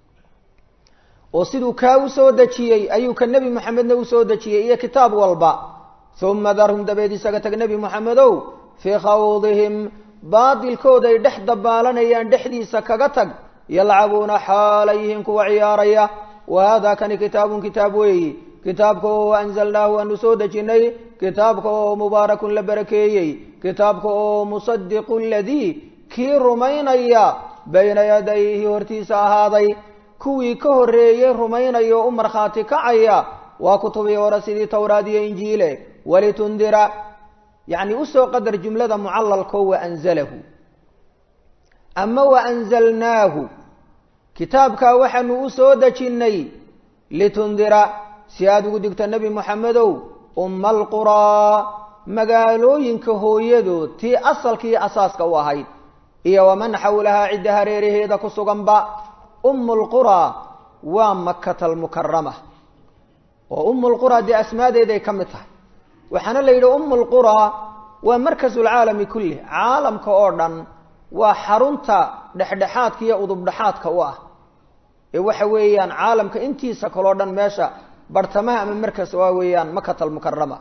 S1: oo siduu kaa u soo dejiyey ayuu ka nebi moxamedna u soo dejiyey iyo kitaab walba uma darhum dabeed isaga tag nebi moxamedow fii khawdihim baadilkooday dhex dabaalanayaan dhexdiisa kaga tag yalcabuuna xaalayyihiin kuwa ciyaaraya wa haadaa kani kitaabun kitaab weeyi kitaabka oo anzalnaahu aanu soo dejinnay kitaabka oo mubaarakun la barakeeyey kitaabka oo musadiqu ladii kii rumaynaya bayna yadayhi hortiisa ahaaday kuwii ka horreeyey rumaynaya oo u markhaati kacaya waa kutubii hore sidii towraad iyo injiile walitundira yacni usoo qadar jumlada mucalalko wa anzalahu ama wa anzalnaahu kitaabkaa waxaanu u soo dejinnay litundira si aada ugu digto nebi moxamedow umma alquraa magaalooyinka hooyadood tii asalkiiyo asaaska u ahayd iyo waman xawlahaa cidda hareeraheeda ku suganba ummu lquraa waa makata almukarama oo ummu lquraa dee asmaadeeday ka mid tahay waxaana la yidhi ummu lquraa waa markasu lcaalami kullih caalamka oo dhan waa xarunta dhexdhexaadka iyo udubdhexaadka u ah ee waxa weeyaan caalamka intiisa kaloo dhan meesha bartamaha ama markas waa weeyaan makata almukarama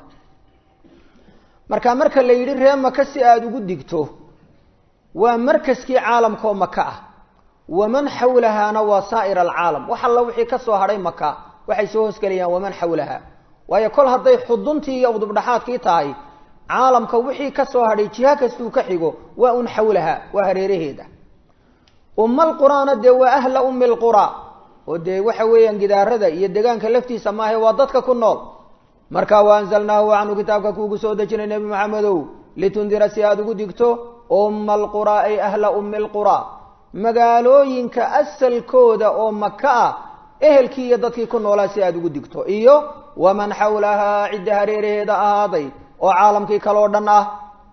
S1: marka marka la yidhi ree maka si aada ugu digto waa markaskii caalamkaoo maka ah waman xawlahaana waa saa'ir alcaalam wax alla wixii ka soo hadhay maka waxay soo hoosgelayaan waman xawlaha waayo kol hadday xuduntii iyo udubdhaxaadkii tahay caalamka wixii ka soo hadhay jiha kastuu ka xigo waa un xawlaha waa hareeraheeda ummal quraana dee waa ahla ummi lqura oo dee waxa weeyaan gidaarada iyo degaanka laftiisa maahe waa dadka ku nool marka wa anzalnaahu waxaanu kitaabka kuugu soo dejinay nebi maxamedow litundira si aada ugu digto umma alquraa ay ahla ummi lqura magaalooyinka asalkooda oo maka ah ehelkii iyo dadkii ku noolaa si aada ugu digto iyo waman xawlahaa cidda hareeraheeda ahaaday oo caalamkii kaloo dhan ah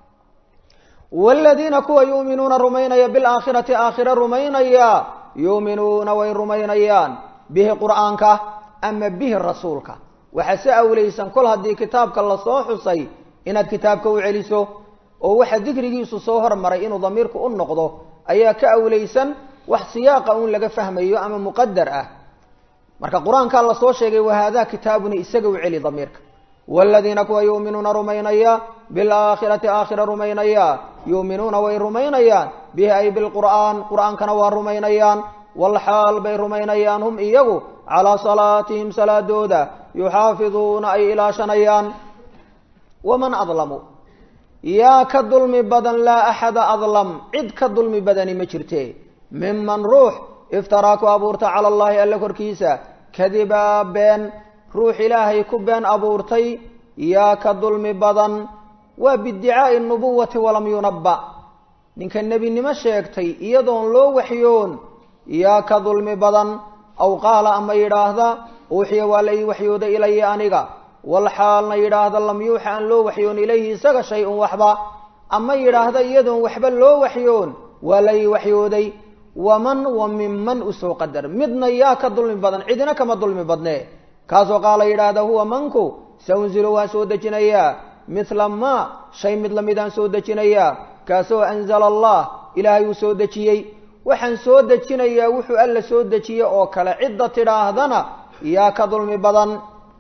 S1: waaladiina kuwa yuuminuuna rumaynaya bilaakhirati aakhira rumaynaya yuuminuuna way rumaynayaan bihi qur'aanka ama bihi rasuulka waxaa si awlaysan kol haddii kitaabka lasoo xusay inaad kitaabka u celiso oo waxa dikrigiisu soo hormaray inuu damiirku u noqdo ayaa ka awlaysan wax siyaaqa uun laga fahmayo ama muqadar ah marka qur-aankaa lasoo sheegay wahaadaa kitaabuni isaga u celi damiirka waaladiina kuwa yuuminuuna rumaynaya bilaakhirati aakhira rumaynaya yuuminuuna way rumaynayaan bihi ay bilqur'aan qur'aankana waa rumaynayaan walxaal bay rumaynayaan hum iyagu calaa salaatihim salaadooda yuxaafiduuna ay ilaashanayaan waman adlamu yaa ka dulmi badan laa axada adlam cid ka dulmi badani ma jirte miman ruux iftaraa ku abuurta cala allahi alle korkiisa kadibaa been ruux ilaahay ku been abuurtay yaa ka dulmi badan waa biiddicaai nubuwati walam yunabba ninka nebinimo sheegtay iyadoon loo waxyoon yaa ka dulmi badan aw qaala ama yidhaahda uuxiya waa la ii waxyooda ilaya aniga wal xaalna yidhaahda lam yuuxa aan loo waxyoon ilayhi isaga shay-un waxba ama yidhaahda iyadoon waxba loo waxyoon waa la ii waxyooday waman wa minman usoo qadar midna yaa ka dulmi badan cidina kama dulmi badne kaasoo qaala yidhaahda huwa manku saunzilu waan soo dejinayaa mithla ma shay mid lamidaan soo dejinayaa kaasoo anzala allah ilaahay uu soo dejiyey waxaan soo dejinayaa wuxuu alla soo dejiye oo kale cidda tidhaahdana yaa ka dulmi badan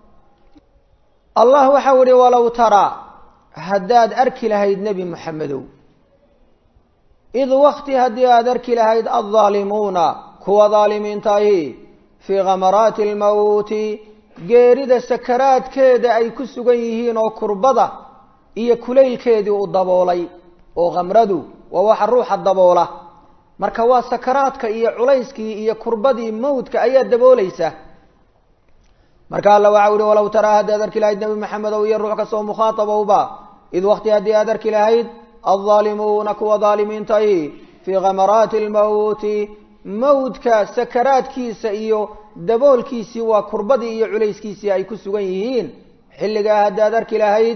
S1: allah waxau ihi walow taraa haddaad arki lahayd nebi moxamedow id wakti haddii aada arki lahayd addaalimuuna kuwa daalimiintaahi fii khamaraati almawti geerida sakaraadkeeda ay ku sugan yihiin oo kurbada iyo kulaylkeedii u daboolay oo khamradu waa waxa ruuxa daboola marka waa sakaraadka iyo culayskii iyo kurbadii mawdka ayaa daboolaysa marka alla waxau ihi walow taraa haddaad arki lahayd nebi maxamedow iyo ruux kastoo mukhaatabowba id wakti haddii aad arki lahayd aldaalimuuna kuwa daalimiintahi fii khamaraati almawti mawdka sakaraadkiisa iyo daboolkiisii waa kurbadii iyo culayskiisii ay ku sugan yihiin xilligaa haddaad arki lahayd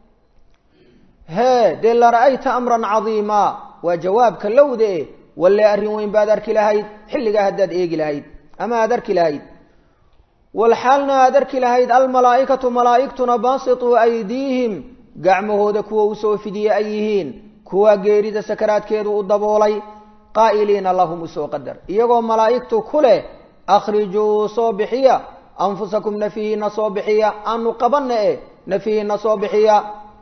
S1: hee dee la ra'ayta amran cadiima waa jawaabka lowda e walle arrin weyn baad arki lahayd xilligaa haddaad eegi lahayd ama aada arki lahayd walxaalna aada arki lahayd almalaa'ikatu malaa'igtuna baasituu aydiihim gacmahooda kuwa usoo fidiye ay yihiin kuwa geerida sakaraadkeedu u daboolay qaa'iliina lahum usoo qadar iyagoo malaa'igtu ku leh akhrijuu soo bixiya anfusakum nafihiina soo bixiya aanu qabanna e nafihiina soo bixiya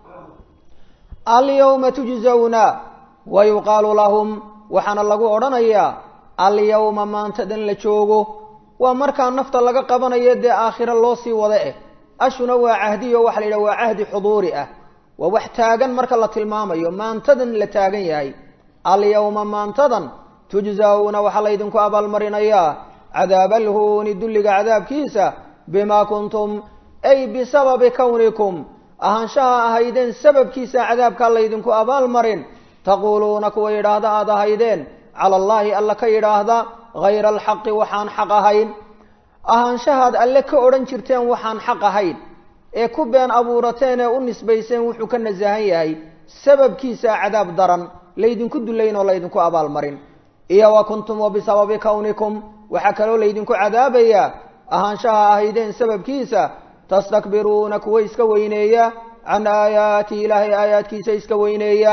S1: alyawma tujzawna wa yuqaalu lahum waxaana lagu odhanayaa alyawma maantadan la joogo waa markaa nafta laga qabanayo dee aakhiro loo sii wada eh ashuna waa cahdiyo waxa la yidhaha waa cahdi xuduuri ah waa wax taagan marka la tilmaamayo maantadan la taagan yahay alyawma maantadan tujzawna waxaa laydinku abaalmarinayaa cadaaba alhuuni dulliga cadaabkiisa bimaa kuntum ay bisababi kownikum ahaanshaha ahaydeen sababkiisa cadaabkaa laydinku abaalmarin taquuluuna kuwa yidhaahda aada ahaydeen cala allaahi alla ka yidhaahda hayra alxaqi waxaan xaq ahayn ahaanshahaad alle ka odhan jirteen waxaan xaq ahayn ee ku been abuurateen ee u nisbayseen wuxuu ka nasahan yahay sababkiisa cadaab daran laydinku dullayn oo laydinku abaalmarin iyo wa kuntum wa bisababi kownikum waxaa kaloo laydinku cadaabayaa ahaanshaha ahaydeen sababkiisa tastakbiruuna kuwa iska weyneeya can aayaati ilaahay aayaadkiisa iska weyneeya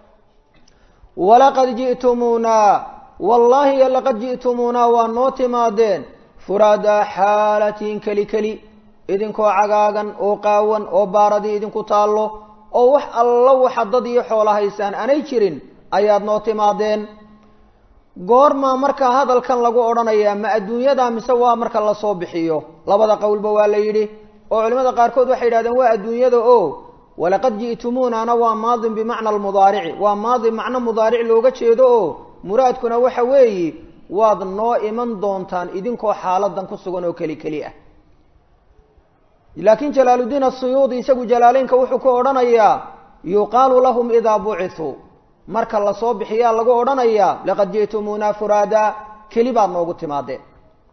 S1: walaqad ji'tumuuna wallaahi laqad ji'tumuuna waa noo timaadeen furaadaa xaalatiin keli keli idinkoo cagaagan oo qaawan oo baaradii idinku taallo oo wax allo waxa dad iyo xoola haysaan aanay jirin ayaad noo timaadeen goormaa markaa hadalkan lagu odhanayaa ma adduunyada mise waa marka lasoo bixiyo labada qowlba waa la yidhi oo culimada qaarkood waxay yidhahdeen waa adduunyada o walaqad ji'tumuunana waa maadin bimacna almudaarici waa maadi macno mudaaric looga jeedo oo muraadkuna waxa weeyi waad noo iman doontaan idinkoo xaaladan ku sugan oo keli keli ah laakiin jalaaluddiin asuyuudi isagu jalaaleynka wuxuu ku odhanayaa yuqaalu lahum idaa bucithuu marka lasoo bixiyaa lagu odhanayaa laqad ji'tumuuna furaada keli baad noogu timaadeen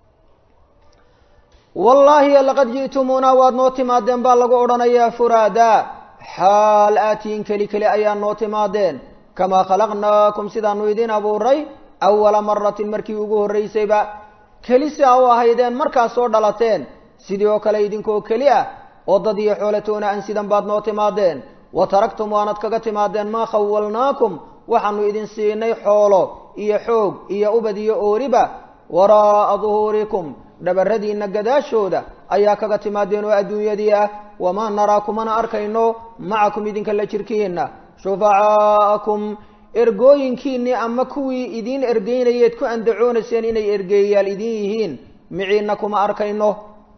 S1: wallaahi laqad ji'tumuuna waad noo timaadeen baa lagu odhanayaa furaada xaal aatiin keli keli ayaa noo timaadeen kamaa khalaqnaakum sidaanu idin abuuray awala maratin markii ugu horraysayba keli si a u ahaydeen markaad soo dhalateen sidii oo kale idinkoo keli ah oo dad iyo xoolatoona aan sidan baad noo timaadeen wa taraktum waanad kaga timaadeen maa khawalnaakum waxaanu idin siinay xoolo iyo xoog iyo ubad iyo ooriba waraa'a duhuurikum dhabaradiinna gadaashooda ayaa kaga timaadeen oo adduunyadii ah wamaa naraa kumana arkayno macakum idinka la jirkiinna shufacaa'akum ergooyinkiinnii ama kuwii idiin ergeynayeed ku andacoonayseen inay ergeeyayaal idin yihiin miciinna kuma arkayno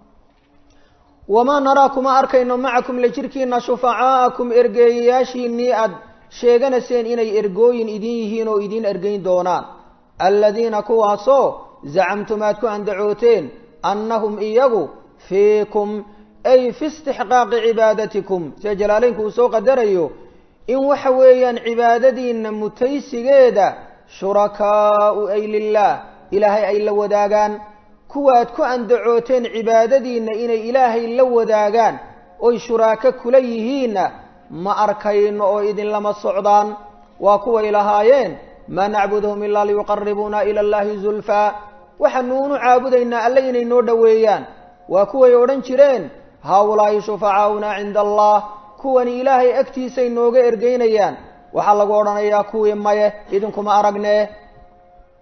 S1: wamaa naraa kuma arkayno macakum la jirkiina shufacaa'akum ergeeyayaashiinnii aad sheeganayseen inay ergooyin idin yihiin oo idiin ergeyn doonaan aladiina kuwaasoo zacamtum aad ku andacooteen annahum iyagu fiikum ay fi istixqaaqi cibaadatikum sida jalaaleynku uu soo qadarayo in waxa weeyaan cibaadadiinna mutaysigeeda shurakaau ay lilaah ilaahay ay la wadaagaan kuwaad ku andacooteen cibaadadiinna inay ilaahay la wadaagaan oy shuraako kula yihiinna ma arkayno oo idinlama socdaan waa kuway lahaayeen maa nacbuduhum ilaa liyuqaribuuna ila allahi zulfaa waxaanuunu caabudaynaa alle inay noo dhoweeyaan waa kuway odhan jireen haaulaahi shufacaauna cinda allah kuwani ilaahay agtiisay nooga ergeynayaan waxaa lagu odhanayaa kuwii maye idinkuma aragne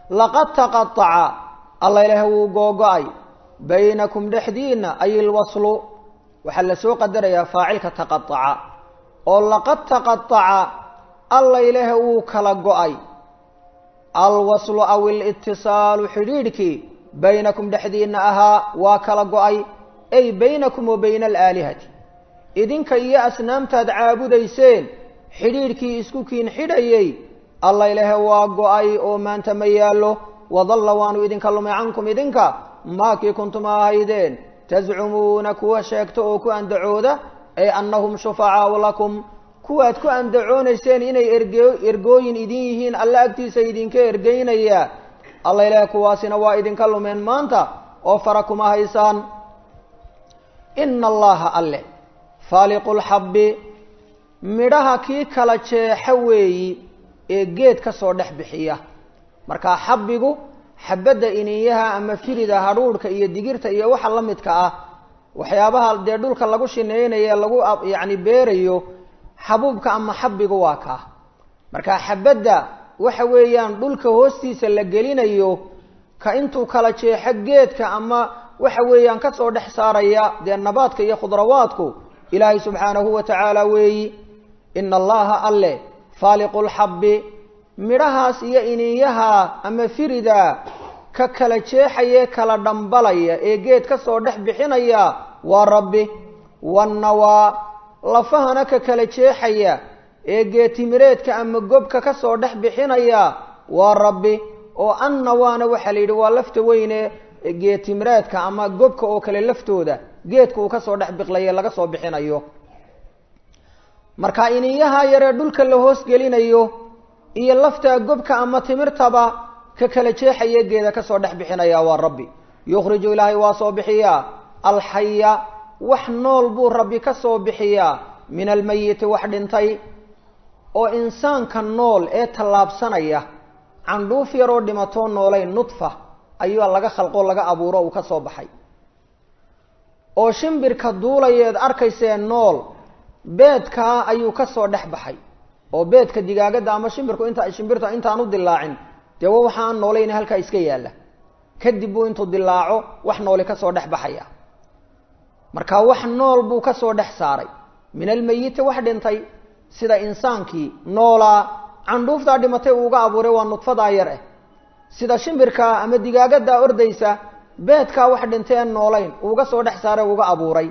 S1: laqad taqaaca alla ilaahay wuu googo-ay baynakum dhexdiina ay ilwaslu waxaa lasoo qadarayaa faacilka taqaaca oo laqad taqaaca alla ilaahay wuu kala go-ay alwaslu aw ilitisaalu xidhiidhkii baynakum dhexdiina ahaa waa kala go-ay ay baynakum wa bayna alaalihati idinka iyo asnaamtaad caabudayseen xidhiidhkii isku kiin xidhayey alla ilaahay waa go-ay oo maanta ma yaallo wadalla waanu idinka lumay cankum idinka maakii kuntum ahaydeen tascumuuna kuwa sheegta oo ku andacooda ay annahum shufacaau lakum kuwaad ku andacoonayseen inay erge ergooyin idin yihiin alla agtiisa idinka ergeynaya alla ilaahay kuwaasina waa idinka lumeen maanta oo fara kuma haysaan ina allaha alle faaliqu lxabbi midhaha kii kala jeexa weeyi ee geed ka soo dhex bixiya markaa xabbigu xabadda iniyaha ama firida hadhuudhka iyo digirta iyo waxa la midka ah waxyaabaha dee dhulka lagu shinaynaye lagu yacni beerayo xabuubka ama xabbigu waa kaa markaa xabadda waxa weeyaan dhulka hoostiisa la gelinayo ka intuu kala jeexo geedka ama waxa weeyaan kasoo dhex saaraya dee nabaadka iyo khudrawaadku ilaahay subxaanahu wa tacaala weeyi ina allaha alle faaliqu lxabbi midhahaas iyo iniyaha ama firida ka kala jeexaye kala dhambalaya ee geed ka soo dhex bixinaya waa rabbi wannawaa lafahana ka kala jeexaya ee geetimireedka ama gobka ka soo dhex bixinaya waa rabbi oo annawaana waxaa la yidhi waa lafta weyne geetimireedka ama gobka oo kale laftooda geedka uu kasoo dhex biqlaye laga soo bixinayo marka iniyaha yaree dhulka la hoos gelinayo iyo laftaa gobka ama timirtaba ka kala jeexaya geeda kasoo dhex bixinaya waa rabbi yukhriju ilaahay waa soo bixiyaa alxaya wax nool buu rabbi ka soo bixiyaa min almayiti wax dhintay oo insaanka nool ee tallaabsanaya candhuuf yaroo dhimatoo noolayn nudfa ayuu laga khalqoo laga abuuro uu ka soo baxay oo shimbirka duulayeed arkaysee nool beedkaa ayuu ka soo dhex baxay oo beedka digaagadda ama shimbirku inta shimbirta intaan u dilaacin dee wa waxa aan noolayna halkaa iska yaalla kadib buu intuu dilaaco wax nooli ka soo dhex baxaya marka wax nool buu ka soo dhex saaray min almayiti wax dhintay sida insaankii noolaa candhuuftaa dhimatay uuga abuuray waa nudfadaa yar ah sida shimbirka ama digaagaddaa ordaysa beedkaa wax dhintay aan noolayn uuga soo dhex saaray uga abuuray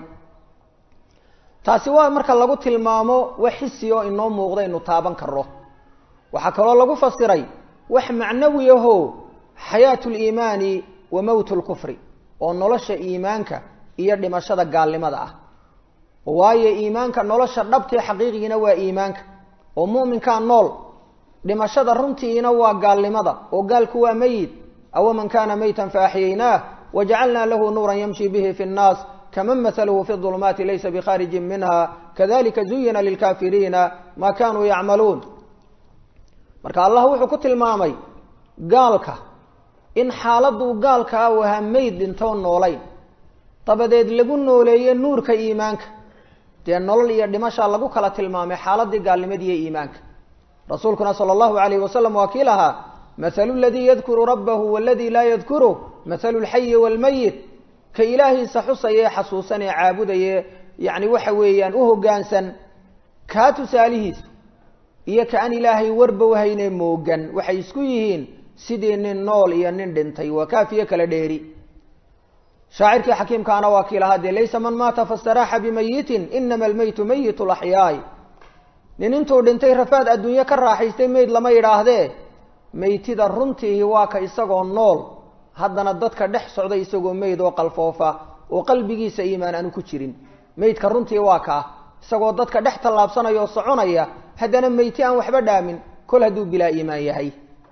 S1: taasi waa marka lagu tilmaamo wax xisi oo inoo muuqda inu taaban karo waxaa kaloo lagu fasiray wax macnawi ahoo xayaatu liimaani wa mowt lkufri oo nolosha iimaanka iyo dhimashada gaalnimada ah waayo iimaanka nolosha dhabtee xaqiiqigiina waa iimaanka oo mu'minkaa nool dhimashada runtiina waa gaalnimada oo gaalku waa meyit awaman kana maytan faaxyaynaah wajacalnaa lahu nuuran yamshi bihi fi nnaas kaman mahaluhu fi ظulumaati laysa bikharijin minha kadalika zuyina lilkafiriina ma kanuu yacmaluun marka allah wuxuu ku tilmaamay gaalka in xaaladuu gaalkaa u ahaa meyd dhintoo noolayn dabadeed lagu nooleeye nuurka iimaanka dee nolol iyo dhimashaa lagu kala tilmaamay xaaladii gaalnimadiiyo iimaanka rasuulkuna sala allahu alayhi wasalam waa kii lahaa mathalu ladii yadkuru rabbahu waladii laa yadkuru mathalu lxayi waalmayit ka ilaahiisa xusaya ee xasuusan ee caabudaye yacni waxa weeyaan u hoggaansan kaa tusaalihiisa iyo ka aan ilaahay warba wahayne moogan waxay isku yihiin sidii nin nool iyo nin dhintay waa kaafiyo kala dheeri shaacirkii xakiimkaana waa kii lahaa dee laysa man maata fastaraaxa bimayitin inama almeytu mayit laxyaay nin intuu dhintay rafaad adduunye ka raaxaystay meyd lama yidhaahdee meytida runtiihi waa ka isagoo nool haddana dadka dhex socda isagoo meyd oo qalfoofa oo qalbigiisa iimaan aanu ku jirin meydka runtii waa kaa isagoo dadka dhex tallaabsanaya oo soconaya haddana meyti aan waxba dhaamin kol hadduu bilaa iimaan yahay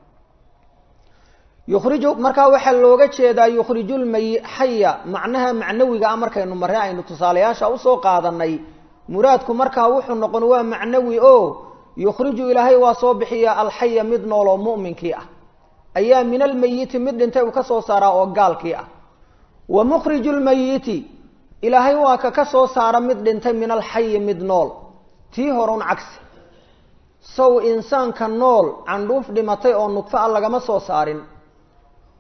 S1: yukhriju markaa waxaa looga jeedaa yukhrijulmay xaya macnaha macnawiga ah markaynu marre aynu tusaalayaasha usoo qaadanay muraadku markaa wuxuu noqon waa macnawi o yukhriju ilaahay waa soo bixiya alxaya mid nool oo mu'minkii ah ayaa min almayiti mid dhintay uu ka soo saaraa oo gaalkii ah wa mukhriju lmayiti ilaahay waa ka ka soo saara mid dhintay min alxayi mid nool tii horun cagsi sow insaanka nool candhuuf dhimatay oo nudfo a lagama soo saarin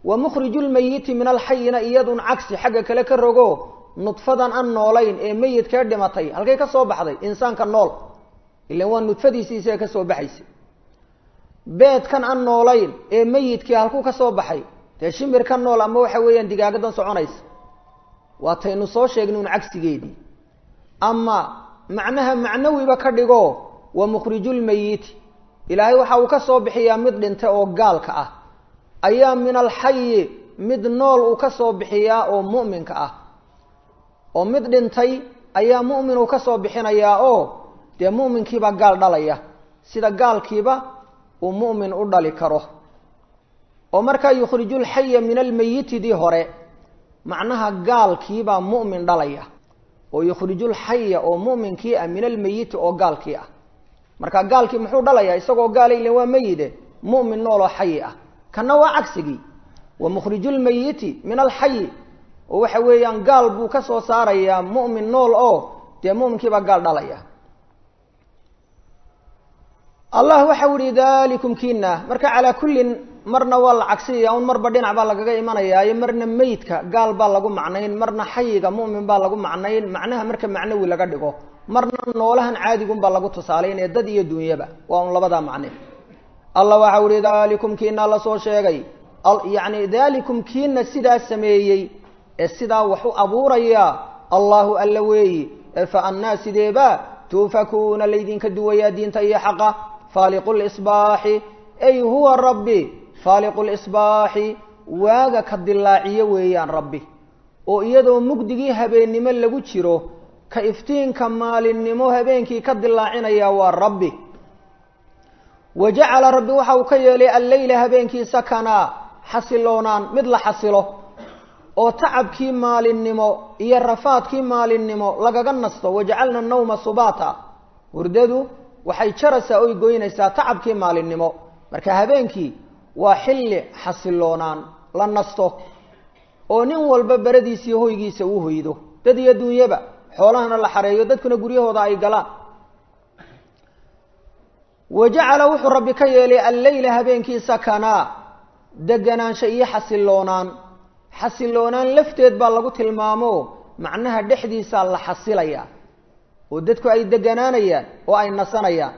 S1: wa mukhriju lmayiti min alxayina iyadun cagsi xagga kale ka rogo nudfadan aan noolayn ee meyidkee dhimatay halkay ka soo baxday insaanka nool ilan waa nudfadiisii isaga ka soo baxaysa beedkan aan noolayn ee meyidkii halkuu ka soo baxay dee shimir ka nool ama waxa weeyaan digaagadan soconaysa waataynu soo sheegnay un cagsigeedii ama macnaha macnawiba ka dhigo wa mukhrijulmayiti ilaahay waxa uu ka soo bixiyaa mid dhintay oo gaalka ah ayaa min alxayi mid nool uu ka soo bixiyaa oo mu'minka ah oo mid dhintay ayaa mu'min uu ka soo bixinayaa oo dee mu'minkiibaa gaal dhalaya sida gaalkiiba uu mu'min u dhali karo oo markaa yukhrijulxaya min almayitidii hore macnaha gaalkiibaa mu'min dhalaya oo yukhrijulxaya oo mu'minkii ah min almayiti oo gaalkii ah marka gaalkii muxuu dhalayaa isagoo gaala ilan waa meyide mu'min nooloo xayi ah kanna waa cagsigii wa mukhrijulmayiti min alxayi oo waxa weeyaan gaal buu ka soo saarayaa mu'min nool oo dee mu'minkiibaa gaal dhalaya allah waxau ihi dalikum kiina marka calaa kullin marna waa la cagsiyaya un marba dhinac baa lagaga imanayaayo marna meydka gaal baa lagu macnayn marna xayiga mu'min baa lagu macnayn macnaha marka macnawi laga dhigo marna noolahan caadigunbaa lagu tusaalaynaya dad iyo dunyaba waa un labadaa macne allah waxau ihi dalikum kiina lasoo sheegay yani dalikum kiina sidaa sameeyey ee sidaa wax u abuuraya allahu alla weeyi ee fa annaa sideeba tuufakuuna laydinka duwayaa diinta iyo xaqa faaliqu lisbaaxi ay huwa rabbi faaliqu lisbaaxi waaga ka dilaaciyo weeyaan rabbi oo iyadoo mugdigii habeennimo lagu jiro ka iftiinka maalinnimo habeenkii ka dilaacinaya waa rabbi wa jacala rabbi waxa uu ka yeelay alleyla habeenkii sakanaa xasiloonaan mid la xasilo oo tacabkii maalinnimo iyo rafaadkii maalinnimo lagaga nasto wajacalna nawma subaata hurdadu waxay jaraysaa oy goynaysaa tacabkii maalinnimo marka habeenkii waa xilli xasiloonaan la nasto oo nin walba beradiisiiyo hoygiisa uu hoydo dad iyo duunyaba xoolahana la xareeyo dadkuna guryahooda ay galaan wa jacala wuxuu rabbi ka yeelay alleyla habeenkii sakanaa deganaansho iyo xasiloonaan xasiloonaan lafteed baa lagu tilmaamo macnaha dhexdiisaa la xasilayaa oo dadku ay deganaanayaan oo ay nasanayaan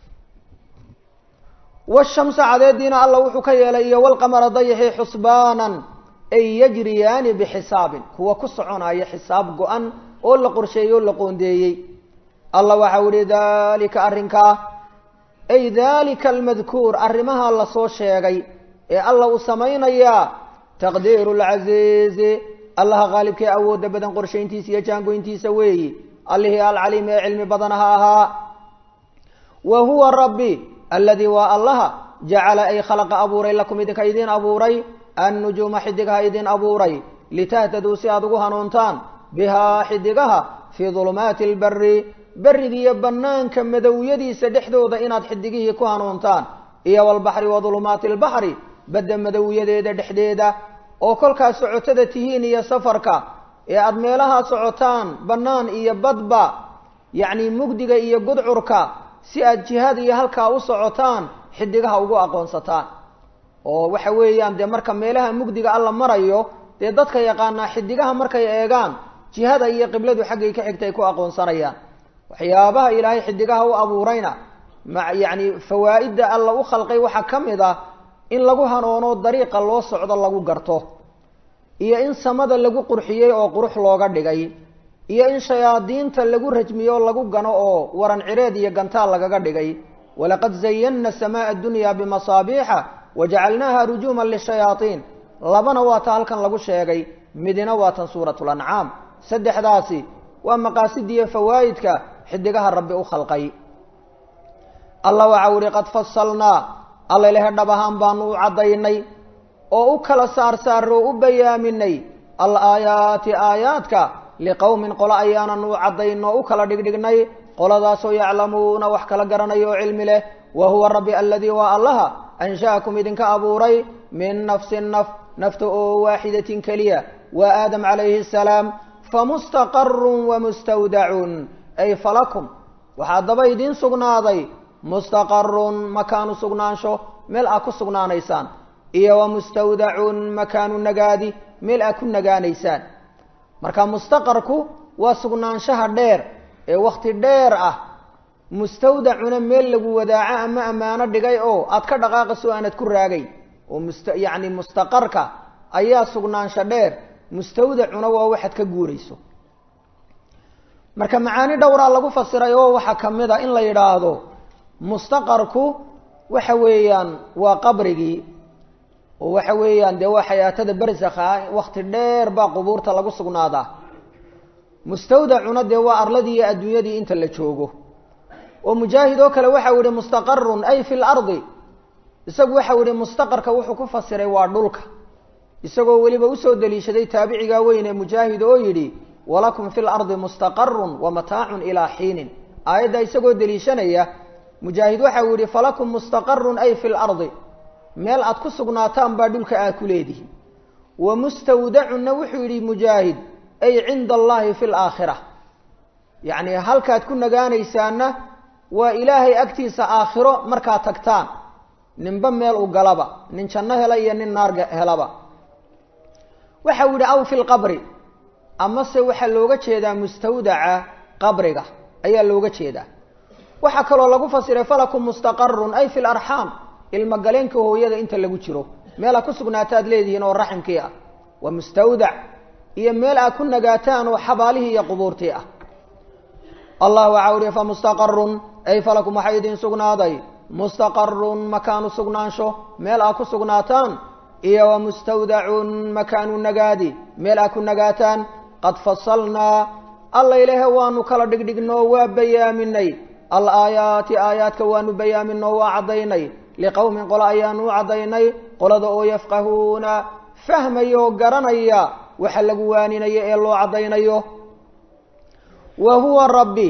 S1: washamsa cadeediina alla wuxuu ka yeelay iyo walqamara dayaxi xusbaanan ay yajriyaani bxisaabin kuwa ku soconaya xisaab go-an oo la qorsheeyey oo la qoondeeyey allah waxau ihi dalika arrinkaa ay dalika almadkuur arrimaha lasoo sheegay ee alla uu samaynayaa taqdiiru lcasiizi allaha qaalibkee awoodda badan qorshayntiisa iyo jaangoyntiisa weeyi allihii alcaliim ee cilmi badanaha ahaa wa huwa rabbi alladii waa allaha jacala ay khalaqa abuuray lakum idinka idiin abuuray annujuuma xidigaha idin abuuray litahtaduu si aada ugu hanuuntaan bihaa xidigaha fii dulumaati alberi berigiiyo bannaanka madowyadiisa dhexdooda inaad xidigihii ku hanuuntaan iyo walbaxri wa dulumaati albaxri badda madowyadeeda dhexdeeda oo kolkaas socotada tihiin iyo safarka ee aada meelahaa socotaan bannaan iyo badba yacni mugdiga iyo gudcurka si aad jihaad iyo halkaa u socotaan xidigaha ugu aqoonsataan oo waxa weeyaan dee marka meelaha mugdiga alla marayo dee dadka yaqaanaa xidigaha markay eegaan jihada iyo qibladu xaggay ka xigta ay ku aqoonsanayaan waxyaabaha ilaahay xidigaha u abuurayna ma yacni fawaa'idda alla u khalqay waxaa ka mid ah in lagu hanoono dariiqa loo socdo lagu garto iyo in samada lagu qurxiyey oo qurux looga dhigay iyo in shayaadiinta lagu rajmiyo lagu gano oo waran cireed iyo gantaal lagaga dhigay walaqad zayanna samaa addunya bimasaabiixa wajacalnaaha rujuuman lishayaaiin labana waa ta halkan lagu sheegay midina waa tan suuratu lancaam saddexdaasi waa maqaasidiiyo fawaa'idka xidigaha rabbi u khalqay allah waxau ihi qad fasalnaa alla ilahe dhab ahaan baanu u caddaynay oo u kala saarsaarro o u bayaaminay alaayaati aayaadka liqowmin qolo ayaananu u caddayn oo u kala dhigdhignay qoladaasoo yaclamuuna wax kala garanaya oo cilmi leh wa huwa rabbi aladii waa allaha ansha'akum idinka abuuray min nafsin naf nafta oo waaxidatin keliya waa aadam calayhi asalaam famustaqarun wamustawdacun ay falakum waxaa daba idiin sugnaaday mustaqarun makaanu sugnaansho meel aad ku sugnaanaysaan iyo wa mustawdacun makaanu nagaadi meel aad ku nagaanaysaan marka mustaqarku waa sugnaanshaha dheer ee wakhti dheer ah mustawdacuna meel lagu wadaaco ama ammaano dhigay oo aad ka dhaqaaqayso aanad ku raagayn oo must yacni mustaqarka ayaa sugnaansho dheer mustawdacuna waa waxaad ka guurayso marka macaani dhowraa lagu fasiray oo waxaa ka mid a in la yidhaahdo mustaqarku waxa weeyaan waa qabrigii oo waxa weeyaan dee waa xayaatada barsakha ah wakti dheer baa qubuurta lagu sugnaadaa mustawdacuna dee waa arladii iyo adduunyadii inta la joogo oo mujaahid oo kale waxau yihi mustaqarun ay fi lardi isagu waxau yihi mustaqarka wuxuu ku fasiray waa dhulka isagoo weliba usoo daliishaday taabicigaa weyn ee mujaahid oo yidhi walakum fi lardi mustaqarun wa mataacun ilaa xiinin aayadda isagoo deliishanaya mujaahid waxau yihi falakum mustaqarun ay fi lardi meel aad ku sugnaataan baa dhulka aad ku leedihi wa mustawdacunna wuxuu yidhi mujaahid ay cinda allahi fi laakhira yacni halkaad ku nagaanaysaanna waa ilaahay agtiisa aakhiro markaad tagtaan ninba meel u galaba nin janno hela iyo nin naar helaba waxau yidhi aw fi lqabri amase waxaa looga jeedaa mustawdaca qabriga ayaa looga jeedaa waxaa kaloo lagu fasiray falakum mustaqarun ay fi larxaam ilmagaleenka hooyada inta lagu jiro meel aad ku sugnaataad leedihiin oo raximkii ah waa mustawdac iyo meel aad ku nagaataan oo xabaalihii iyo qubuurtii ah allah waxau ihi fa mustaqarun ay falakum waxaa idin sugnaaday mustaqarun makaanu sugnaansho meel aad ku sugnaataan iyo wa mustawdacun makaanu nagaadi meel aad ku nagaataan qad fasalnaa alla ilahe waanu kala dhigdhignoo waa bayaaminay alaayaati aayaadka waanu bayaaminoo waa caddaynay liqowmin qolo ayaanu u caddaynay qolada oo yafqahuuna fahmaya oo garanaya waxa lagu waaninayo ee loo caddaynayo wa huwa rabbi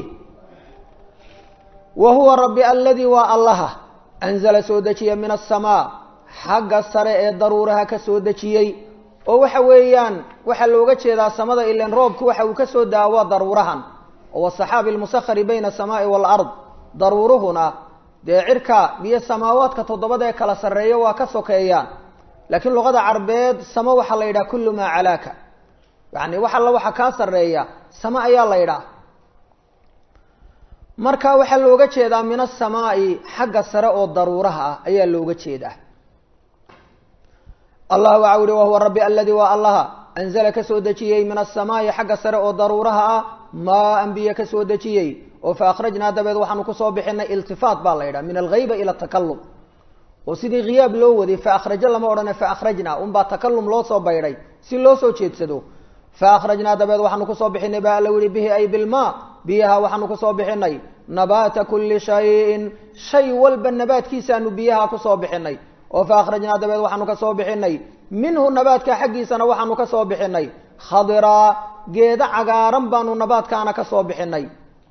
S1: wa huwa rabbi aladii waa allaha anzala soo dejiya min asamaa xagga sare ee daruuraha ka soo dejiyey oo waxa weeyaan waxaa looga jeedaa samada ilan roobku waxa uu ka soo daa waa daruurahan oo wasaxaabi almusakhari bayna asamaai waalard daruuruhuna dee cirka iyo samaawaadka toddobada ee kala sarreeya waa ka sokeeyaan laakiin luqada carbeed samo waxaa la yidhaha kullu maa calaaka yacni wax alla waxa kaa sarreeya samo ayaa la yidhaha marka waxaa looga jeedaa min asamaa'i xagga sare oo daruuraha ah ayaa looga jeedaa allah waxa uhi wahuwa rabbi aladii waa allaha anzala ka soo dejiyey min asamaa'i xagga sare oo daruuraha ah maa anbiye ka soo dejiyey oo fa akhrajnaa dabeed waxaanu kusoo bixinay iltifaat baa la yidhaha min alghayba ila takalum oo sidii khiyaab loo waday fa akhrajo lama odhane fa akhrajnaa unbaa takalum loo soo baydhay si loo soo jeedsado fa akhrajnaa dabeed waxaanu kusoo bixinay baa alla yihi bihi ay bilmaa biyaha waxaanu kusoo bixinay nabaata kulli shayin shay walba nabaadkiisaanu biyaha kusoo bixinay oo fa akhrajnaa dabeed waxaanu ka soo bixinay minhu nabaadka xaggiisana waxaanu ka soo bixinay khadiraa geeda cagaaran baanu nabaadkaana ka soo bixinay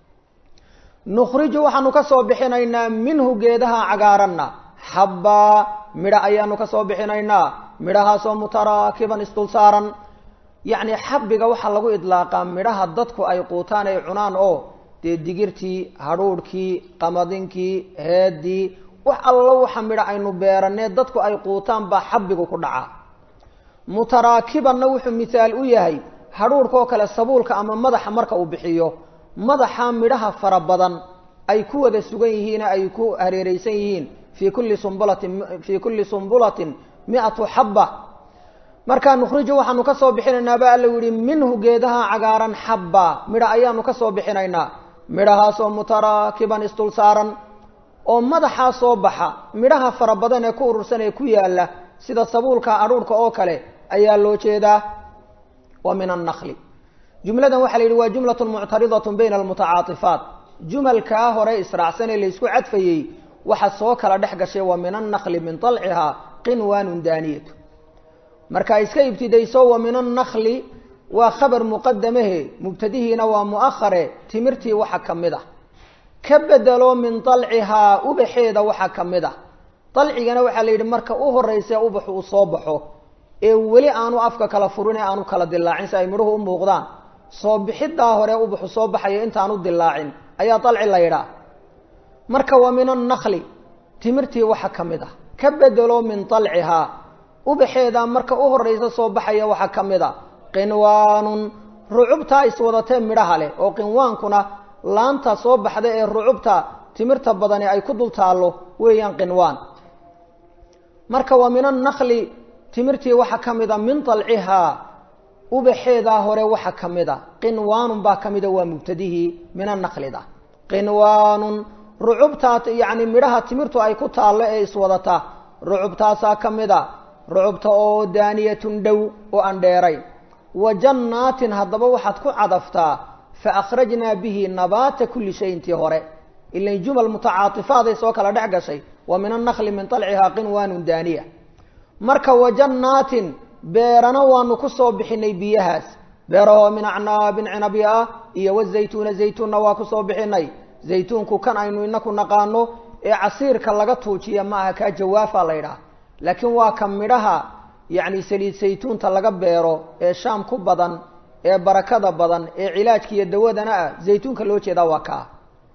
S1: nukhriju waxaanu ka soo bixinaynaa minhu geedaha cagaaranna xabbaa midho ayaanu ka soo bixinaynaa midhahaasoo mutaraakiban isdul saaran yacni xabbiga waxaa lagu idlaaqaa midhaha dadku ay quutaan ay cunaan oo dee digirtii hadhuudhkii qamadinkii heedii wax allo waxa midho aynu beeranee dadku ay quutaan baa xabbigu ku dhacaa mutaraakibanna wuxuu mithaal u yahay hadhuudhkaoo kale sabuulka ama madaxa marka uu bixiyo madaxa midhaha fara badan ay ku wada sugan yihiin ay ku hareereysan yihiin fii kulli sumbulatin fii kulli sumbulatin mi-atu xabba markaa nukhriju waxaanu ka soo bixinaynaa ba alla yihi minhu geedaha cagaaran xabba midha ayaanu ka soo bixinaynaa midhahaasoo mutaraakiban isdul saaran oo madaxaa soo baxa midhaha fara badan ee ku urursan ee ku yaala sida sabuulka adhuurhka oo kale ayaa loo jeedaa wa min annakli jumladan waxaa la yidhi waa jumlatun muctaridatun bayna almutacaatifaat jumalkaa hore israacsan ee laysku cadfayey waxa soo kala dhex gashay wa min annakli min talcihaa qinwaanun daaniyatu marka iska ibtidayso wa min annakli waa khabar muqadamahe mubtadihiina waa mu'ahare timirtii waxa ka mid ah ka bedelo min dalcihaa ubaxeeda waxaa ka mid ah dalcigana waxaa la yidhi marka u horeysa ubaxu uu soo baxo ee weli aanu afka kala furin ee aanu kala dilaacin si ay midhuhu u muuqdaan soo bixidaa hore ubaxu soo baxayo intaanu dilaacin ayaa dalci la yidhaah marka wa min annakli timirtii waxa ka mid ah ka bedelo min dalcihaa ubaxeeda marka u horraysa soo baxaya waxaa ka mid a qinwaanun rucubtaa iswadatee midhaha leh oo qinwaankuna laanta soo baxda ee rucubta timirta badani ay ku dul taallo weeyaan qinwaan marka waa min annakli timirtii waxaa ka mid a min dalcihaa ubaxeedaa hore waxaa ka mid a qinwaanun baa ka mida waa mubtadihii min annaklida qinwaanun rucubtaa yacni midhaha timirtu ay ku taallo ee iswadata rucubtaasaa ka mid a rucubta oo daaniyatun dhow oo aan dheerayn wa jannaatin haddaba waxaad ku cadaftaa fa akhrajnaa bihi nabaata kulli shay intii hore ilan jumal mutacaatifaday soo kala dhex gashay wa min annakli min talcihaa qinwaanun daaniya marka wa jannaatin beerana waanu ku soo bixinay biyahaas beerahoo min acnaabin cinabya ah iyo wazaytuuna zaytuunna waa ku soo bixinay zaytuunku kan aynu inaku naqaano ee casiirka laga tuujiya ma aha kaa jawaafa la ydhaah laakiin waa ka midhaha yacni saliid saytuunta laga beero ee shaam ku badan ee barakada badan ee cilaajka iyo dawadana ah zaytuunka loo jeedaa waa kaa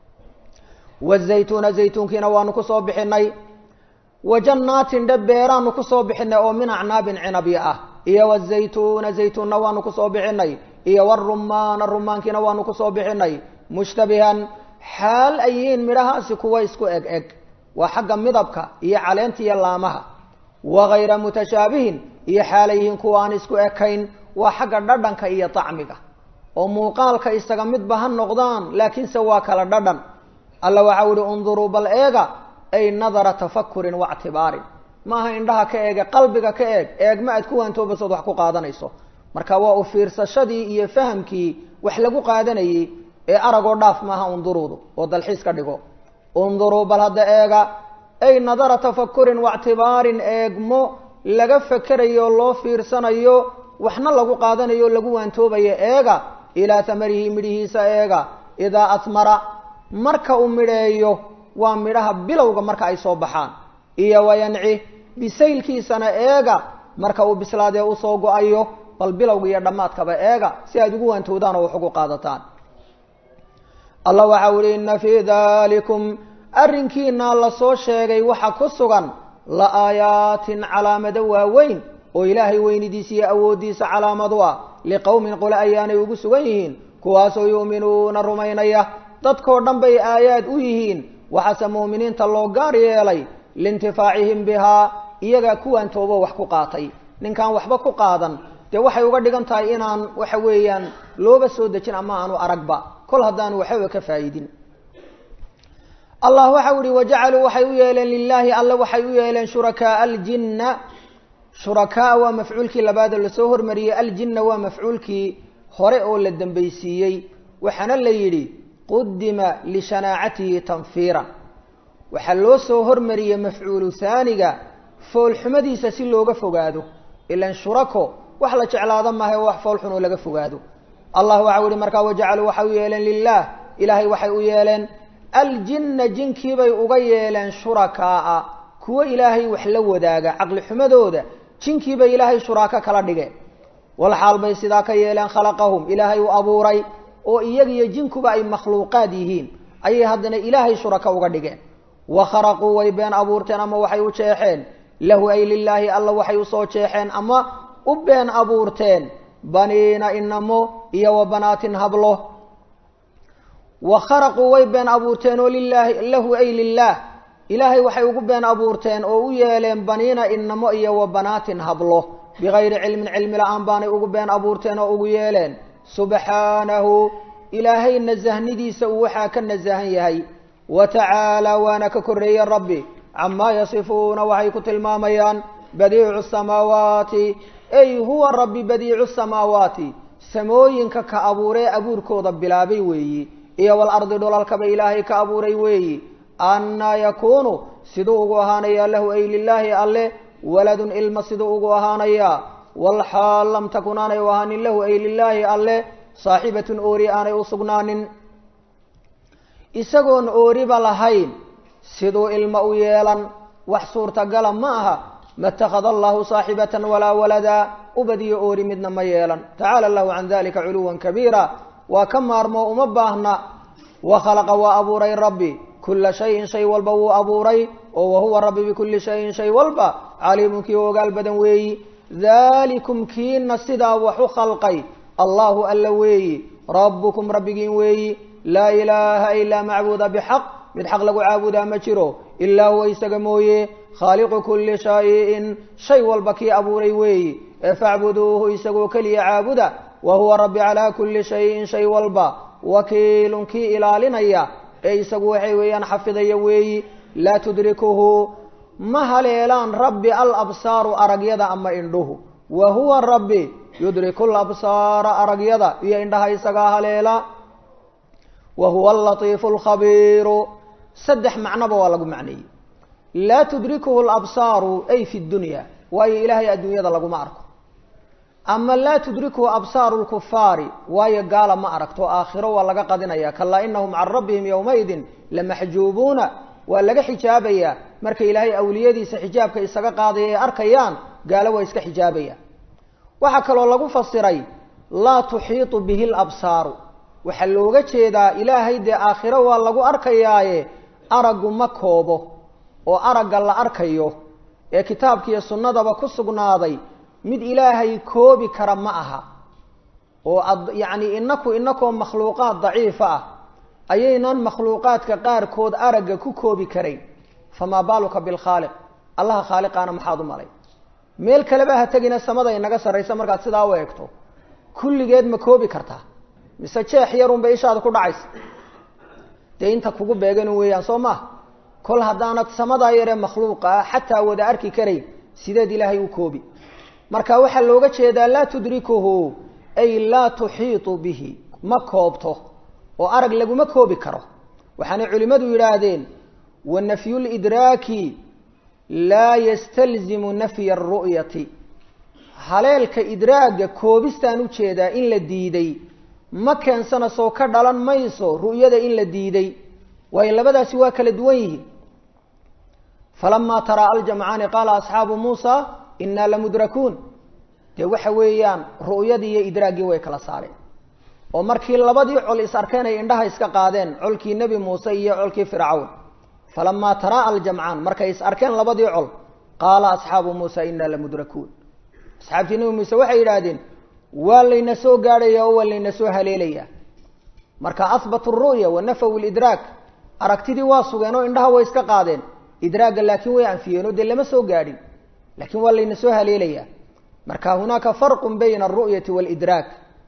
S1: wazaytuuna zaytuunkiina waanu kusoo bixinay wa jannaatin dhe beeraanu kusoo bixinay oo min acnaabin cinabya ah iyo wazaytuuna zaytuunna waanu kusoo bixinay iyo warumaana rumaankiina waanu kusoo bixinay mushtabihan xaal ay yihiin midhahaasi kuwa isku eg eg waa xagga midabka iyo caleenta iyo laamaha wagayra mutashaabihin iyo xaalay yihiin kuwa aan isku ekayn waa xagga dhadhanka iyo tacmiga oo muuqaalka isaga midba ha noqdaan laakiinse waa kala dhadhan alla waxau ihi unduruu bal eega ay nadara tafakurin waictibaarin maaha indhaha ka eege qalbiga ka eeg eegma aad ku waantoobasood wax ku qaadanayso marka waa u fiirsashadii iyo fahamkii wax lagu qaadanayey ee aragoo dhaaf maaha unduruudu oo dalxiis ka dhigo unduruu bal hadda eega ay nadara tafakurin waictibaarin eegmo laga fekerayo loo fiirsanayo waxna lagu qaadanayo o lagu waantoobayo eega ilaa tamarihi midhihiisa eega idaa atmara marka uu midheeyo waa midhaha bilowga marka ay soo baxaan iyo wayanci bisaylkiisana eega marka uu bislaadee usoo go-ayo bal bilowga iyo dhammaadkaba eega si aad ugu waantowdaan oo wax ugu qaadataan allah waxau ihi inna fii dalikum arrinkiina lasoo sheegay waxa ku sugan la aayaatin calaamado waaweyn oo ilaahay weynidiisa iyo awooddiisa calaamadu ah liqowmin qole ayaanay ugu sugan yihiin kuwaasoo yu'minuuna rumaynaya dadkoo dhan bay aayaad u yihiin waxaase mu'miniinta loo gaar yeelay liintifaacihim bihaa iyagaa kuwaan toobo wax ku qaatay ninkaan waxba ku qaadan dee waxay uga dhigan tahay inaan waxa weeyaan looba soo dejin ama aanu aragba kol haddaanu waxbaba ka faa'idin allah waxau ihi wajacaluu waxay u yeeleen lilaahi alle waxay u yeeleen shurakaaa aljinna shurakaa waa mafcuulkii labaadoo lasoo hormariyey aljinna waa mafcuulkii hore oo la dambaysiiyey waxaana la yidhi qudima lishanaacatihi tanfiiran waxaa loo soo hormariyey mafcuulu haaniga foolxumadiisa si looga fogaado ilan shurako wax la jeclaado maaha wax foolxun oo laga fogaado allah waxau yihi markaa wajacaluu waxay u yeeleen lilah ilaahay waxay u yeeleen aljinna jinkiibay uga yeeleen shurakaaa kuwo ilaahay wax la wadaaga caqli xumadooda jinkiibay ilaahay shuraako kala dhigeen walxaal bay sidaa ka yeeleen khalaqahum ilaahay u abuuray oo iyagiyo jinkuba ay makhluuqaad yihiin ayay haddana ilaahay shurako uga dhigeen wa kharaquu way been abuurteen ama waxay u jeexeen lahu ay lilaahi alla waxay usoo jeexeen ama u been abuurteen baniina inamo iyo wa banaatin hablo wa kharaquu way been abuurteen oo lilaahi lahu ay lilaah ilaahay waxay ugu been abuurteen oo u yeeleen baniina inamo iyo wa banaatin hablo bigayri cilmin cilmi la-aan baanay ugu been abuurteen oo ugu yeeleen subxaanahu ilaahay nasahnidiisa uu waxaa ka nasahan yahay wa tacaalaa waana ka korreeye rabbi camaa yasifuuna waxay ku tilmaamayaan badiicu samaawaati ay huwa rabbi badiicu samaawaati samooyinka ka abuuree abuurkooda bilaabay weeyi iyo walardi dhulalkaba ilaahay ka abuuray weeyi annaa yakuunu siduu ugu ahaanayaa lahu ay lilaahi alle waladun ilma siduu ugu ahaanayaa walxaal lam takun aanay u ahaanin lahu ay lilaahi alle saaxibatun oori aanay u sugnaanin isagoon ooriba lahayn siduu ilma u yeelan wax suurtagala ma aha ma اtakhada allahu saaxibatan walaa walada ubadiyo oori midna ma yeelan tacaala allahu can dalika culuwan kabiira waa ka maarmoo uma baahna wa khalaqa waa abuuray rabbi kula shayin shay walba wuu abuuray oo wahuwa rabbi bikuli shayin shay walba caliimun kii ogaal badan weeyi dalikum kiina sidaa wax u khalqay allahu alla weeyi rabbukum rabbigiin weeyi laa ilaaha ilaa macbuuda bixaq mid xaq lagu caabudaa ma jiro ilaa huwa isaga mooye khaaliqu kulli shayin shay walba kii abuuray weeyi ee facbuduuhu isagoo keliya caabuda wa huwa rabbi calaa kulli shayin shay walba wakiilun kii ilaalinaya ee isagu waxay weeyaan xafidaya weeyi laa tudrikuhu ma haleelaan rabbi alabsaaru aragyada ama indhuhu wa huwa rabbi yudriku labsaara aragyada iyo indhaha isagaa haleela wa huwa alatiifu alkhabiiru saddex macnoba waa lagu macneeyey laa tudrikuhu alabsaaru ay fi dunya waayo ilaahay adduunyada laguma arko ama laa tudrikuhu absaaru lkufaari waayo gaala ma aragto aakhiro waa laga qadinaya kalaa inahum can rabbihim yowmaidin lamaxjuubuuna waa laga xijaabayaa marka ilaahay awliyadiisa xijaabka isaga qaadaya ay arkayaan gaalo waa iska xijaabaya waxaa kaloo lagu fasiray laa tuxiitu bihi labsaaru waxaa looga jeedaa ilaahay dee aakhiro waa lagu arkayaaye araggu ma koobo oo aragga la arkayo ee kitaabkiiyo sunnadaba ku sugnaaday mid ilaahay koobi kara ma aha oo yacni inaku inakoo makhluuqaad daciifa ah ayaynan makhluuqaadka qaarkood aragga ku koobi karayn famaa baaluka bilkhaaliq allaha khaaliqaana maxaad u malay meel kaleba ha tegina samada inaga sarraysa markaad sidaa u eegto kulligeed ma koobi kartaa mise jeex yarunbay ishaada ku dhacaysa dee inta kugu beegan weeyaan soo maha kol haddaanad samadaa yaree makhluuqa ah xataa wada arki karayn sideed ilaahay u koobi marka waxaa looga jeedaa laa tudrikuhu ay laa tuxiitu bihi ma koobto oo arag laguma koobi karo waxaanay culimmadu yidhaahdeen wa nafyulidraaki laa yastalzimu nafya aru'yati haleelka idraagga koobistaan u jeedaa in la diiday ma keensana soo ka dhalan mayso ru'yada in la diiday waayo labadaasi waa kala duwan yihiin falamaa taraa aljamcaani qaala asxaabu muusa innaa lamudrakuun dee waxa weeyaan ru'yadii iyo idraaggii way kala saareen oo markii labadii col is arkeen ay indhaha iska qaadeen colkii nebi muuse iyo colkii fircawn falamaa taraa aljamcaan markay is arkeen labadii col qaala asxaabu muusa innaa lamudrakuun asxaabtii nebi muuse waxay yidhaahdeen waa layna soo gaadhaya oo waa layna soo haleelaya marka ahbatu ru'ya wa nafaw lidraak aragtidii waa sugeen oo indhaha way iska qaadeen idraagga laakiin way anfiyeen oo dee lama soo gaadhin laakiin waa layna soo haleelaya marka hunaaka farqun bayna alru'yati waalidraak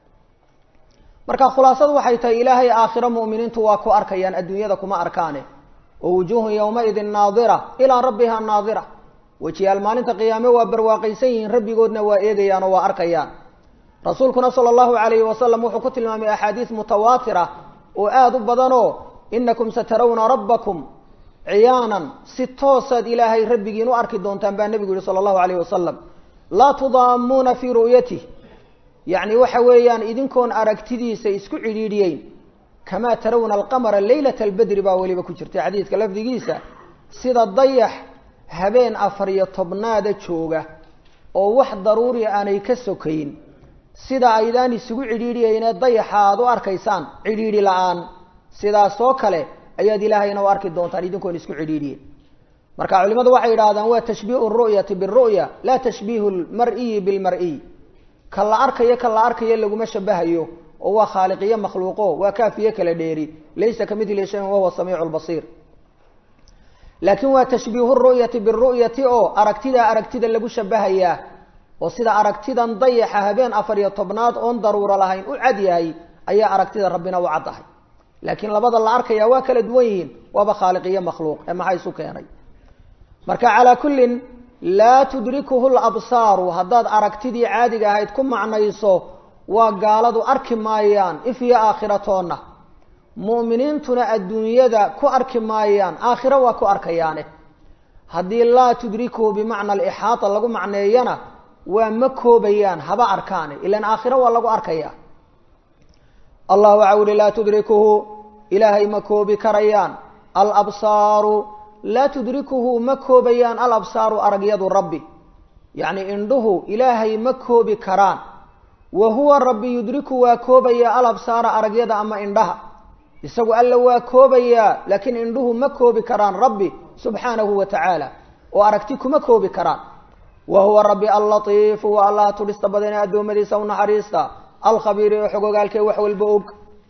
S1: marka khulaasadu waxay tahay ilaahay aakhiro mu'miniintu waa ku arkayaan adduunyada kuma arkaane oo wujuuhun yowmaidin naadira ilaa rabbiha naadira wejiyaal maalinta qiyaame waa barwaaqaysan yihiin rabbigoodna waa eegayaan oo waa arkayaan rasuulkuna sala allahu calayhi wasalam wuxuu ku tilmaamay axaadiis mutawaatira oo aada u badanoo inakum satarawna rabbakum ciyaanan si toosaad ilaahay rabbigiin u arki doontaan baa nebigu yihi sala allahu alayh wasalam laa tudaamuuna fii ru'yatih yacni waxa weeyaan idinkoon aragtidiisa isku cidhiidhiyeyn kamaa tarawna alqamara leylata albedri baa weliba ku jirta xadiidka lafdigiisa sida dayax habeen afar iyo tobnaada jooga oo wax daruuri aanay ka sokayn sida aydaan isugu cidhiidhiyeynee dayaxa aada u arkaysaan cidhiidhi la-aan sidaasoo kale ayaad ilaahayna u arki doontaan idinkoon isku cidhiidhiyen marka culimadu waxay yidhahdaan waa tashbiihu ru'yati biru'ya laa tashbiihu lmar'iyi bilmar'iy ka la arkayo ka la arkayo laguma shabahayo oo waa khaaliqiyo makhluuqo waa kaafiye kala dheeri laysa ka midli shayin wahuwa samiicu lbasiir laakiin waa tashbiihu ru'yati biru'yati oo aragtidaa aragtida lagu shabahayaa oo sida aragtidan dayaxa habeen afar iyo tobnaad oon daruuro lahayn u cad yahay ayaa aragtida rabbina u caddahay laakiin labada la arkaya waa kala duwan yihiin waaba khaaliqiyo makhluuq ee maxaa isu keenay marka calaa kullin laa tudrikuhu labsaaru haddaad aragtidii caadiga ahayd ku macnayso waa gaaladu arki maayaan if iyo aakhiratoonna mu'miniintuna adduunyada ku arki maayaan aakhiro waa ku arkayaane haddii laa tudrikuhu bimacna alixaata lagu macneeyana waa ma koobayaan haba arkaane ilan aakhiro waa lagu arkayaa allah waxa uhi laa tudrikuhu ilaahay ma koobi karayaan alabsaaru laa tudrikuhu ma koobayaan alabsaaru aragyadu rabbi yacni indhuhu ilaahay ma koobi karaan wa huwa rabbi yudriku waa koobaya alabsaara aragyada ama indhaha isagu alla waa koobayaa laakiin indhuhu ma koobi karaan rabbi subxaanahu wa tacaala oo aragti kuma koobi karaan wa huwa rabbi allatiifu wa allaha tudhista badan ee addoommadiisa u naxariista alkhabiiri oo xogogaalkee wax walba og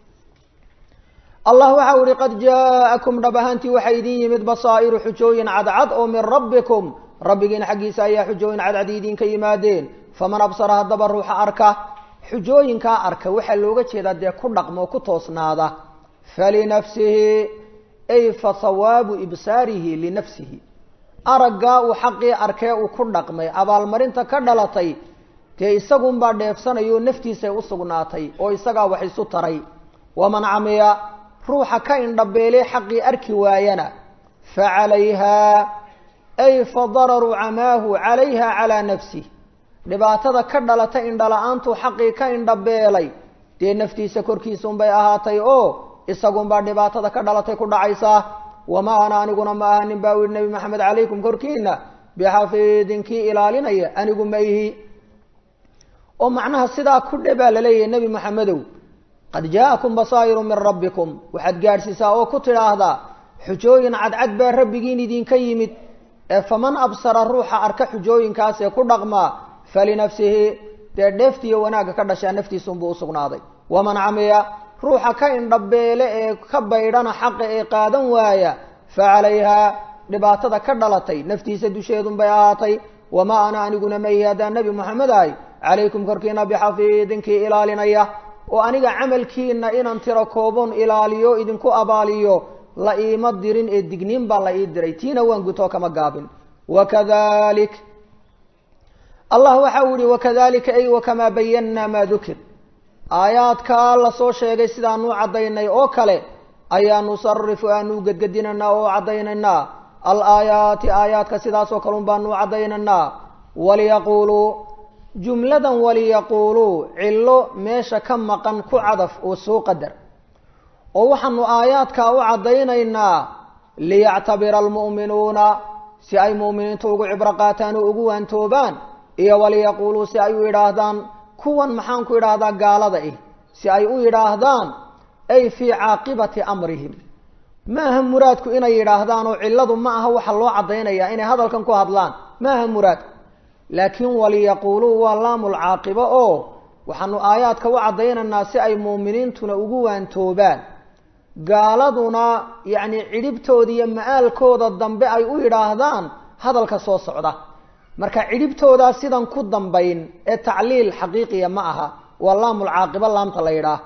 S1: allah waxa u ihi qad jaa'akum dhab ahaantii waxaa idin yimid basaa'iru xujooyin cadcad oo min rabbikum rabbigiin xaggiisa ayaa xujooyin cadcad idinka yimaadeen faman absara haddaba ruuxa arka xujooyinkaa arka waxaa looga jeedaa dee ku dhaqmo ku toosnaada falinafsihi ay fa hawaabu ibsaarihi linafsihi araggaa uu xaqii arkee uu ku dhaqmay abaalmarinta ka dhalatay dee isagunbaa dheefsanayoo naftiisay u sugnaatay oo isagaa wax isu taray waman camiya ruuxa ka indhabeelee xaqii arki waayana fa calayhaa ay fa dararu camaahu calayha calaa nafsih dhibaatada ka dhalata indhala-aantuu xaqii ka indhabeelay dee naftiisa korkiisunbay ahaatay oo isagunbaa dhibaatada ka dhalatay ku dhacaysaa wamaa ana aniguna ma aha nin baa u yihi nebi maxamed calaykum korkiina bixafiidin kii ilaalinaya anigu ma ihi oo macnaha sidaa ku dhe baa laleeyahay nebi maxamedow qad jaa'akum basaa'iru min rabbikum waxaad gaadhsiisaa oo ku tidhaahdaa xujooyin cadcad baa rabbigiin idinka yimid ee faman absara ruuxa arka xujooyinkaas ee ku dhaqmaa falinafsihi dee dheeftiiyo wanaagga ka dhashaa naftiisunbuu usugnaaday waman camiya ruuxa ka indhabeele ee ka baydhana xaqa ee qaadan waaya fa calayhaa dhibaatada ka dhalatay naftiisa dusheedunbay ahaatay wamaa ana aniguna maihi haddaan nebi moxamed ahay calaykum korkiina bixafiidinkii ilaalinaya oo aniga camalkiina inaan tiro koobon ilaaliyo idinku abaaliyo la iima dirin ee digniin baa la ii diray tiina waan gutoo kama gaabin wakadalik allah waxa uu yihi wakadalika ay wakamaa bayanaa maa dukir aayaadkaa lasoo sheegay sidaanuu caddaynay oo kale ayaa nusarifu aanuu gedgedinaynaa oo caddaynaynaa alaayaati aayaadka sidaasoo kale un baanuu caddaynaynaa waliyaquuluu jumladan waliyaquuluu cillo meesha ka maqan ku cadaf oo soo qadar oo waxaanu aayaadkaa u caddaynaynaa liyactabira almu'minuuna si ay mu'miniintu ugu cibro qaataan oo ugu waantoobaan iyo waliyaquuluu si ay u yidhaahdaan kuwan maxaan ku idhaahdaa gaalada ah si ay u yidhaahdaan ay fii caaqibati amrihim ma aha muraadku inay yidhaahdaan oo cilladu ma aha waxa loo caddaynayaa inay hadalkan ku hadlaan ma aha muraadku laakiin waliyaquuluu waa laamul caaqibo oo waxaanu aayaadka u caddaynaynaa si ay muuminiintuna ugu waantoobaan gaaladuna yacni cidhibtooda iyo ma-aalkooda dambe ay u yidhaahdaan hadalka soo socda marka cidhibtoodaa sidan ku dambayn ee tacliil xaqiiqiya ma aha waa laamul caaqibo laamta la yidhaah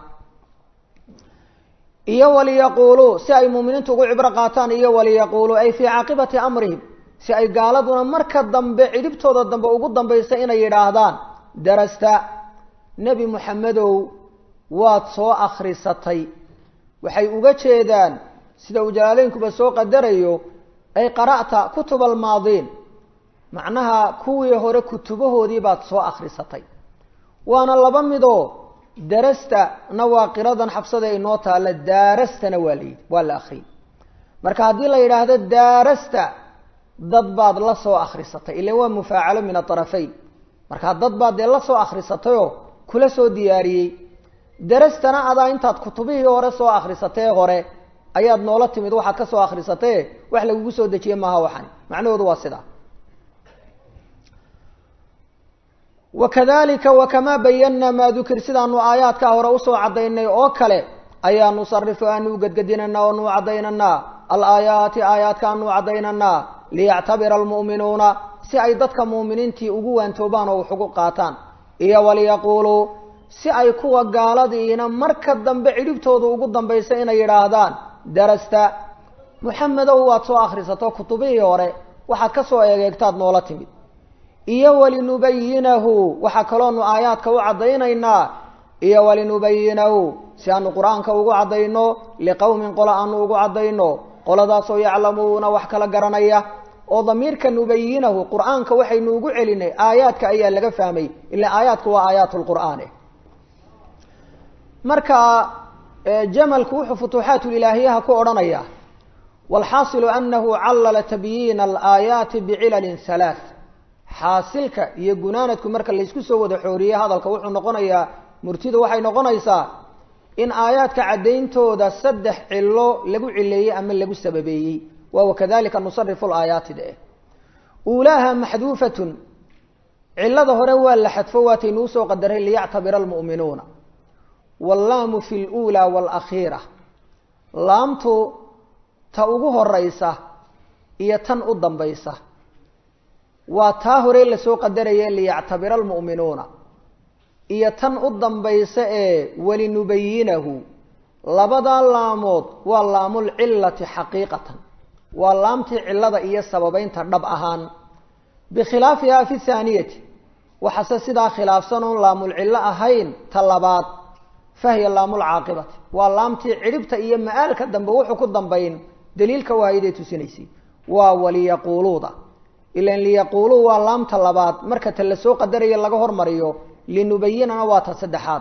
S1: iyo waliyaquuluu si ay muuminiintu ugu cibro qaataan iyo waliyaquuluu ay fii caaqibati amrihim si ay gaaladuna marka dambe cidhibtooda dambe ugu dambaysa inay yidhaahdaan darasta nebi moxamedow waad soo akhrisatay waxay uga jeedaan sida uu jalaaleynkuba soo qadarayo ay qara'ta kutuba almaadiin macnaha kuwii hore kutubahoodii baad soo akhrisatay waana laba midoo darasta na waa qiradan xabsada inoo taalla daarastana waa la yidhi waa la akriyay marka haddii la yidhaahdo daarasta dad baad la soo akhrisatay ila waa mufaacalo min aarafayn markaa dad baad dee la soo akhrisatayoo kula soo diyaariyey darastana adaa intaad kutubihii hore soo akhrisatee hore ayaad noola timid waxaad ka soo akhrisatee wax lagugu soo dejiye maaha waxani macnahoodu waa sidaa wakadalika wakamaa bayanaa maa dukir sidaanu aayaadkaa hore usoo caddaynay oo kale ayaa nusarifu aanu gedgedinanaa oo nuu caddaynanaa alaayaati aayaadkaanuu caddaynanaa liyactabira almu'minuuna si ay dadka mu'miniintii ugu waantoobaan oo wax ugu qaataan iyo waliyaquuluu si ay kuwa gaaladiina marka dambe cidhibtooda ugu dambaysa inay yidhaahdaan darasta muxamedow waad soo akhrisato kutubihii hore waxaad ka soo eegeegtaad noola timid iyo walinubayinahu waxaa kaloonu aayaadka u caddaynaynaa iyo walinubayinahu si aanu qur-aanka ugu caddayno liqowmin qola aanu ugu caddayno qoladaasoo yaclamuuna wax kala garanaya oo damiirka nubayinahu qur-aanka waxaynu ugu celinay aayaadka ayaa laga fahmay ila aayaadku waa aayaat lqur'aane marka jamalku wuxuu futuuxaatulilaahiyaha ku odhanaya walxaasilu anahu callala tabyiina alaayaati bicilalin halaath xaasilka iyo gunaanadku marka laysku soo wada xooriye hadalka wuxuu noqonayaa murtidu waxay noqonaysaa in aayaadka caddayntooda saddex cilo lagu cileeyey ama lagu sababeeyey waa wakadalika nusarifu laayaati de uulaaha maxduufatun cilada hore waa la xadfo waataynuu soo qadaray liyactabira almu'minuuna wallaamu fi luulaa waalakhiira laamtu ta ugu horeysa iyo tan u dambaysa waa taa hore lasoo qadaraya liyactabira almu'minuuna iyo tan u dambaysa ee walinubayinahu labadaa laamood waa laamulcilati xaqiiqatan waa laamtii cilada iyo sababeynta dhab ahaan bikhilaafiha fi thaaniyati waxase sidaa khilaafsan oon laamulcillo ahayn ta labaad fahiya laamulcaaqibati waa laamtii cidhibta iyo ma-aalka dambe wuxuu ku dambayn daliilka waayaday tusinaysay waa waliyaquuluuda ilan liyaquuluu waa laamta labaad marka ta lasoo qadarayo laga hormariyo linubayinana waa ta saddexaad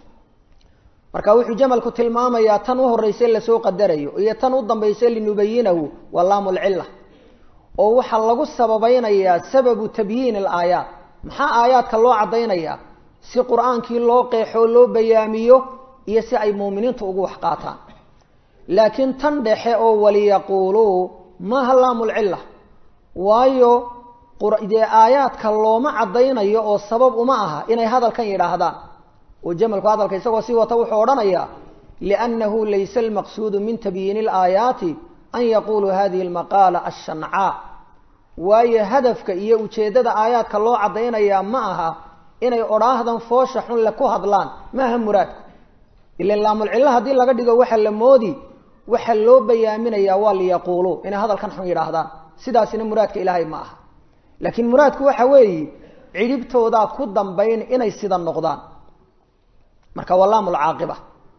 S1: marka wuxuu jamalku tilmaamayaa tan u horeyse lasoo qadarayo iyo tan u dambayse linubayinahu waa laamulcilla oo waxaa lagu sababeynayaa sababu tabyiin alaayaat maxaa aayaadka loo caddaynayaa si qur-aankii loo qeexoo loo bayaamiyo iyo si ay muuminiintu ugu wax qaataan laakiin tan dhexe oo waliyaquuluu maaha laamulcilla waayo dee aayaadka looma caddaynayo oo sabab uma aha inay hadalkan yidhaahdaan oo jamalku hadalka isagoo sii wata wuxuu odhanayaa liannahu laysa almaqsuudu min tabyiini alaayaati an yaquluu hadihi almaqaala ashancaa waayo hadafka iyo ujeeddada aayaadka loo caddaynayaa ma aha inay odhaahdan foosha xun le ku hadlaan maaha muraadku ilan laamulcillo haddii laga dhigo waxa la moodi waxa loo bayaaminayaa waa liyaquuluu inay hadalkan xun yidhaahdaan sidaasina muraadka ilaahay ma aha laakiin muraadku waxa weeye cidhibtoodaa ku dambayn inay sida noqdaan marka waa laamulcaaqiba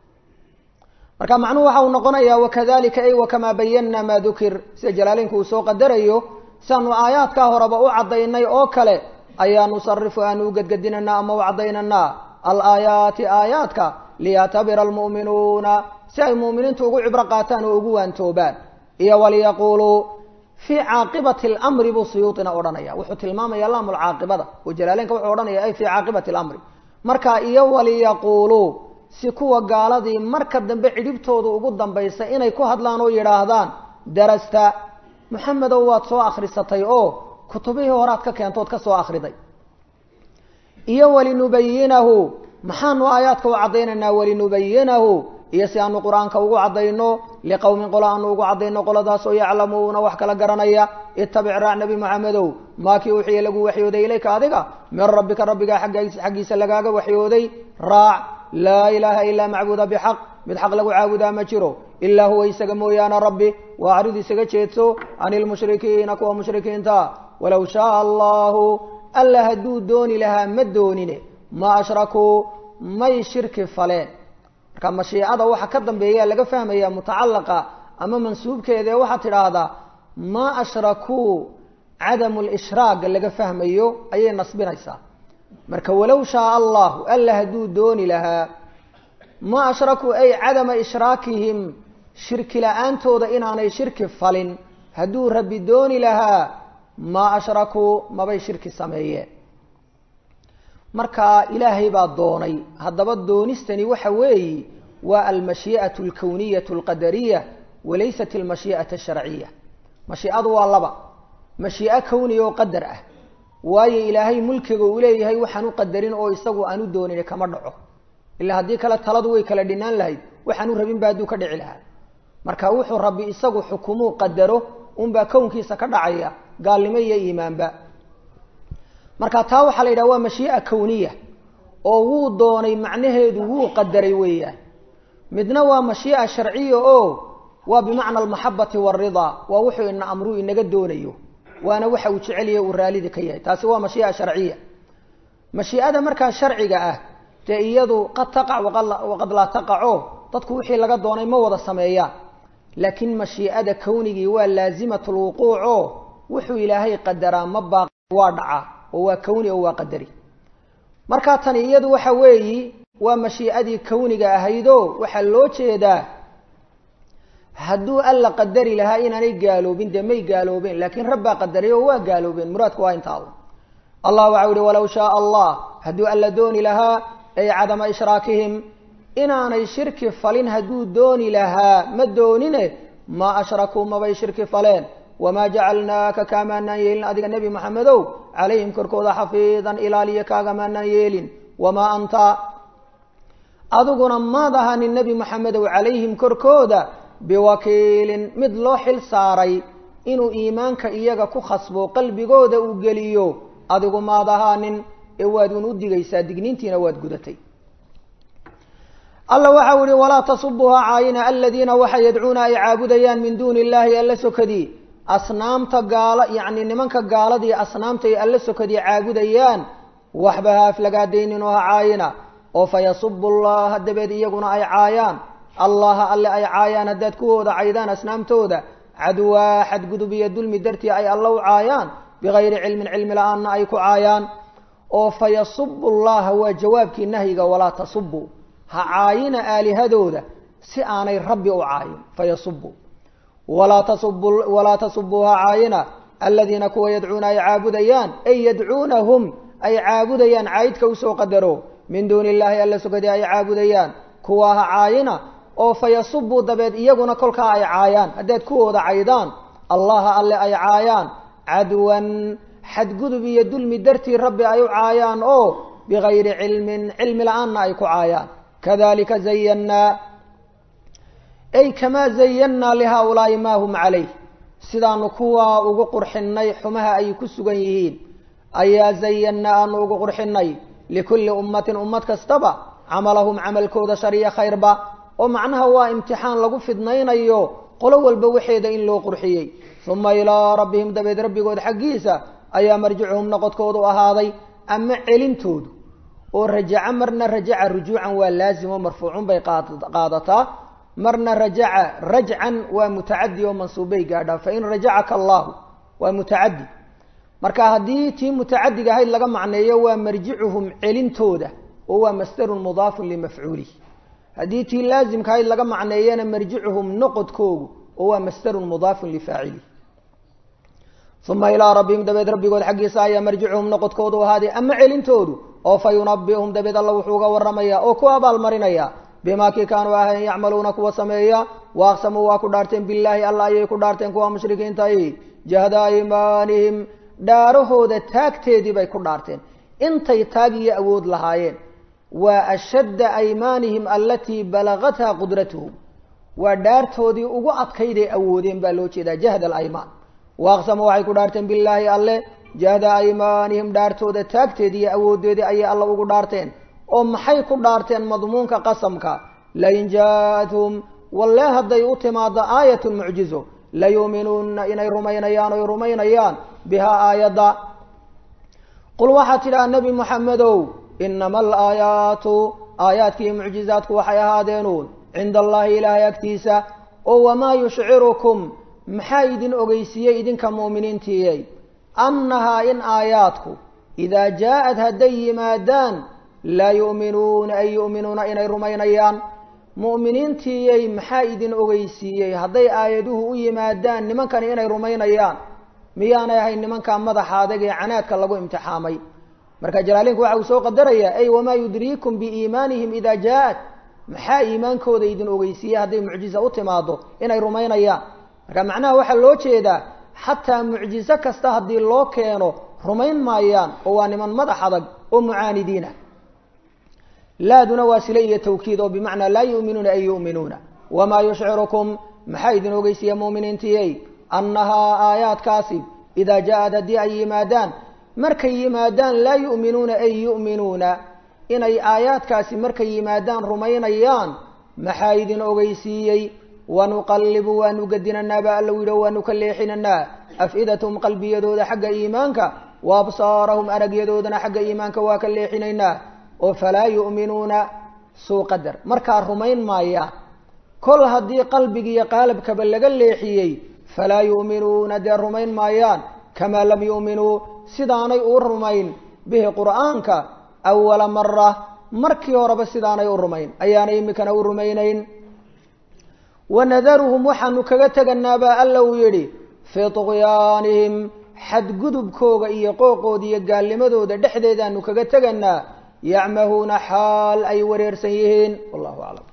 S1: marka macnuhu waxa uu noqonayaa wakadalika ay wakamaa bayanna maa dukir sida jalaalinku uu soo qadarayo siaanu aayaadkaa horeba u caddaynay oo kale ayaa nusarifu aanu u gedgedinanaa ama u caddaynanaa alaayaati aayaadka liyactabira almu'minuuna si ay mu'miniintu ugu cibro qaataan oo ugu waantoobaan iyo waliyaquuluu fii caaqibati alamri buu suyuutina odhanaya wuxuu tilmaamaya laamulcaaqibada oo jalaalenka wuxuu odhanaya ay fii caaqibati alamri marka iyo waliyaquuluu si kuwa gaaladii marka dambe cidhibtooda ugu dambaysa inay ku hadlaan oo yidhaahdaan darasta maxamedow waad soo akhrisatay oo kutubihii horaad ka keentood ka soo akhriday iyo walinubayinahu maxaanu aayaadka u caddaynaynaa walinubayinahu iyo si aanu qur-aanka ugu caddayno liqowmin qolo aanu ugu caddayno qoladaasoo yaclamuuna wax kala garanaya itabic raac nebi maxamedow maakii wixii lagu waxyooday ilayka adiga min rabbika rabbigaa xaggiisa lagaaga waxyooday raac laa ilaaha ilaa macbuuda bixaq mid xaq lagu caabudaa ma jiro ilaa huwa isaga mooyaane rabbi waa arid isaga jeedso can ilmushrikiina kuwa mushrikiinta walow shaaa allahu alla hadduu dooni lahaa ma doonine ma ashrakuu may shirki faleen marka mashiicada waxa ka dambeeya laga fahmaya mutacalaqa ama mansuubkeeda ee waxaad tidhaahdaa ma ashrakuu cadamu lishraaq laga fahmayo ayay nasbinaysaa marka walow shaaa allahu alla hadduu dooni lahaa ma ashrakuu ay cadama ishraakihim shirki la-aantooda inaanay shirki falin hadduu rabbi dooni lahaa ma ashrakuu mabay shirki sameeyeen marka ilaahay baa doonay haddaba doonistani waxa weeye waa almashii'atu alkowniyatu alqadariya walaysat almashii'ata asharciya mashiicadu waa laba mashii'o kowniya oo qadar ah waayo ilaahay mulkiga uu leeyahay waxaan u qadarin oo isagu aan u doonin kama dhaco ilaa haddii kale taladu way kala dhinaan lahayd waxaan u rabin ba hadduu ka dhici lahaa marka wuxuu rabbi isagu xukumuu qadaro unbaa kownkiisa ka dhacaya gaalnimo iyo iimaanba marka taa waxaa la yidhaha waa mashii'a kowniya oo wuu doonay macnaheedu wuu qadaray weeyaan midna waa mashii'a sharciya oo waa bimacna almaxabati waalridaa waa wuxuu ina amruu inaga doonayo waana waxa uu jeceliya uu raalida ka yahay taasi waa mashii'a sharciya mashii'ada markaa sharciga ah dee iyadu qad taqac waqad laa taqaco dadku wixii laga doonay ma wada sameeyaan laakiin mashii'ada kownigii waa laazimat lwuquuc oo wuxuu ilaahay qadaraa ma baaq waa dhaca oo waa kowni oo waa qadari markaa tani iyadu waxa weeyi waa mashii'adii kowniga ahaydoo waxaa loo jeedaa hadduu alla qadari lahaa inaanay gaaloobin dee may gaaloobeen laakiin rabbaa qadaray oo waa gaaloobeen muraadku waa intaa un allah waxau ihi walow shaaa allah hadduu alla dooni lahaa ay cadama ishraakihim inaanay shirki falin hadduu dooni lahaa ma doonine maa ashrakuu mabay shirki faleen wamaa jacalnaaka kaamaanaan yeelin adiga nebi maxamedow calayhim korkooda xafiidan ilaaliya kaagamaanaan yeelin wamaa anta adiguna maad ahanin nebi maxamedow calayhim korkooda biwakiilin mid loo xil saaray inuu iimaanka iyaga ku khasbo qalbigooda uu geliyo adigu maad ahaanin ee waad un u digaysaa digniintiina waad gudatay alla waxau yihi walaa tasubuha caayina aladiina waxa yadcuuna ay caabudayaan min duuni illahi alla sokadii asnaamta gaala yacni nimanka gaaladii asnaamta ay alla sokadii caabudayaan waxba ha aflagaadayninoo ha caayina oo fayasubu llaha dabeed iyaguna ay caayaan allaha alle ay caayaan haddaad kuwooda caydaan asnaamtooda cadwaa xadgudub iyo dulmi dartii ay alla u caayaan bigayri cilmin cilmi la-aanna ay ku caayaan oo fayasubu llaha waa jawaabkii nahyiga walaa tasubu ha caayina aalihadooda si aanay rabbi u caayin fayasubu walaa tasubu walaa tasubuu ha caayina aladiina kuwa yadcuuna ay caabudayaan ay yadcuunahum ay caabudayaan caydka usoo qadaro min duuni illahi alla sokadii ay caabudayaan kuwa ha caayina oo fayasubuu dabeed iyaguna kolkaa ay caayaan haddaad kuwooda caydaan allaha alle ay caayaan cadwan xadgudub iyo dulmi dartii rabbi ay u caayaan oo bigayri cilmin cilmi la-aanna ay ku caayaan kadalika zayannaa ay kamaa zayannaa lihaa-ulaa'i maa hum calayh sidaanu kuwaa ugu qurxinay xumaha ay ku sugan yihiin ayaa zayannaa aanu ugu qurxinay likulli ummatin ummad kastaba camalahum camalkooda shariya khayrba oo macnaha waa imtixaan lagu fidnaynayo qolo walba waxeeda in loo qurxiyey uma ilaa rabbihim dabeed rabbigood xaggiisa ayaa marjicuhum noqodkoodu ahaaday ama celintoodu oo rajaca marna rajaca rujuucan waa laazim oo marfuucun bay qaadataa marna rajaca rajcan waa mutacadi oo mansuubbay gaadhaa fain rajacaka allahu waa mutacadi marka haddii tii mutacadiga ahayd laga macneeyo waa marjicuhum celintooda oo waa masdarun mudaafun limafcuulih haddii tii laazimka ahayd laga macneeyana marjicuhum noqodkoogu oo waa masdarun mudaafun lifaacilih uma ilaa rabbihim dabeed rabbigood xaggiisa ayaa marjicuhum noqodkoodu ahaaday ama celintoodu oo fa yunabiuhum dabeed alla wuxuu uga warramaya oo ku abaalmarinaya bimaa kii kaanuu ahayn yacmaluuna kuwa sameeya waaqsamuu waa ku dhaarteen billaahi alla ayay ku dhaarteen kuwa mushrikiintahi jahda aymaanihim dhaarahooda taagteedii bay ku dhaarteen intay taag iyo awood lahaayeen waa ashadda aymaanihim alatii balagatha qudratuhum waa dhaartoodii ugu adkayday awoodeen baa loo jeedaa jahda alaymaan waaqsamu waxay ku dhaarteen billaahi alle jahda aymaanihim dhaartooda taagteedii iyo awoodeedii ayay alla ugu dhaarteen oo maxay ku dhaarteen madmuunka qasamka lain jaathum walle hadday u timaado aayatun mucjizo layuuminuuna inay rumaynayaan oy rumaynayaan bihaa aayadda qul waxaad tidhaha nebi moxamedow inama alaayaatu aayaadkiiyo mucjizaadku waxay ahaadeenuun cinda allahi ilaahay agtiisa oo wamaa yushcirukum maxaa idin ogeysiiyey idinka mu'miniintiiyey annahaa in aayaadku idaa jaa-ad hadday yimaadaan laa yu'minuuna ay yu'minuuna inay rumaynayaan mu'miniintiiyey maxaa idin ogeysiiyey hadday aayaduhu u yimaadaan nimankani inay rumaynayaan miyaanay ahayn nimankaa madaxa adag ee canaadka lagu imtixaamay marka jalaalinku waxa uu soo qadarayaa ay wamaa yudriikum biiimaanihim idaa jaa-ad maxaa iimaankooda idin ogeysiiyey hadday mucjiza u timaado inay rumaynayaan marka macnaha waxaa loo jeedaa xataa mucjizo kasta haddii loo keeno rumayn maayaan oo waa niman madax adag oo mucaanidiina laaduna waa sile iyo tawkiid oo bimacnaa laa yu'minuuna ay yu'minuuna wamaa yushcirukum maxaa idin ogeysiiya mu'miniintiyey annahaa aayaadkaasi idaa jaa-ad haddii ay yimaadaan markay yimaadaan laa yu'minuuna ay yu'minuuna inay aayaadkaasi markay yimaadaan rumaynayaan maxaa idin ogeysiiyey wanuqallibu waanu gedinanaa baa alla yidhi waanu ka leexinanaa af-idatahum qalbiyadooda xagga iimaanka wa absaarahum aragyadoodana xagga iimaanka waa ka leexinaynaa oo falaa yu'minuuna suu qadar markaa rumayn maayaan kol haddii qalbigiiyo qaalabkaba laga leexiyey falaa yu'minuuna dee rumayn maayaan kamaa lam yu'minuu sidaanay u rumayn bihi qur'aanka awala mara markii horeba sidaanay u rumayn ayaanay imikana u rumaynayn wanadaruhum waxaanu kaga teganaa baa alla uu yidhi fii tuqyaanihim xadgudubkooga iyo qooqooda iyo gaalnimadooda dhexdeedaanu kaga teganaa yacmahuuna xaal ay wareersan yihiin wallahu aclam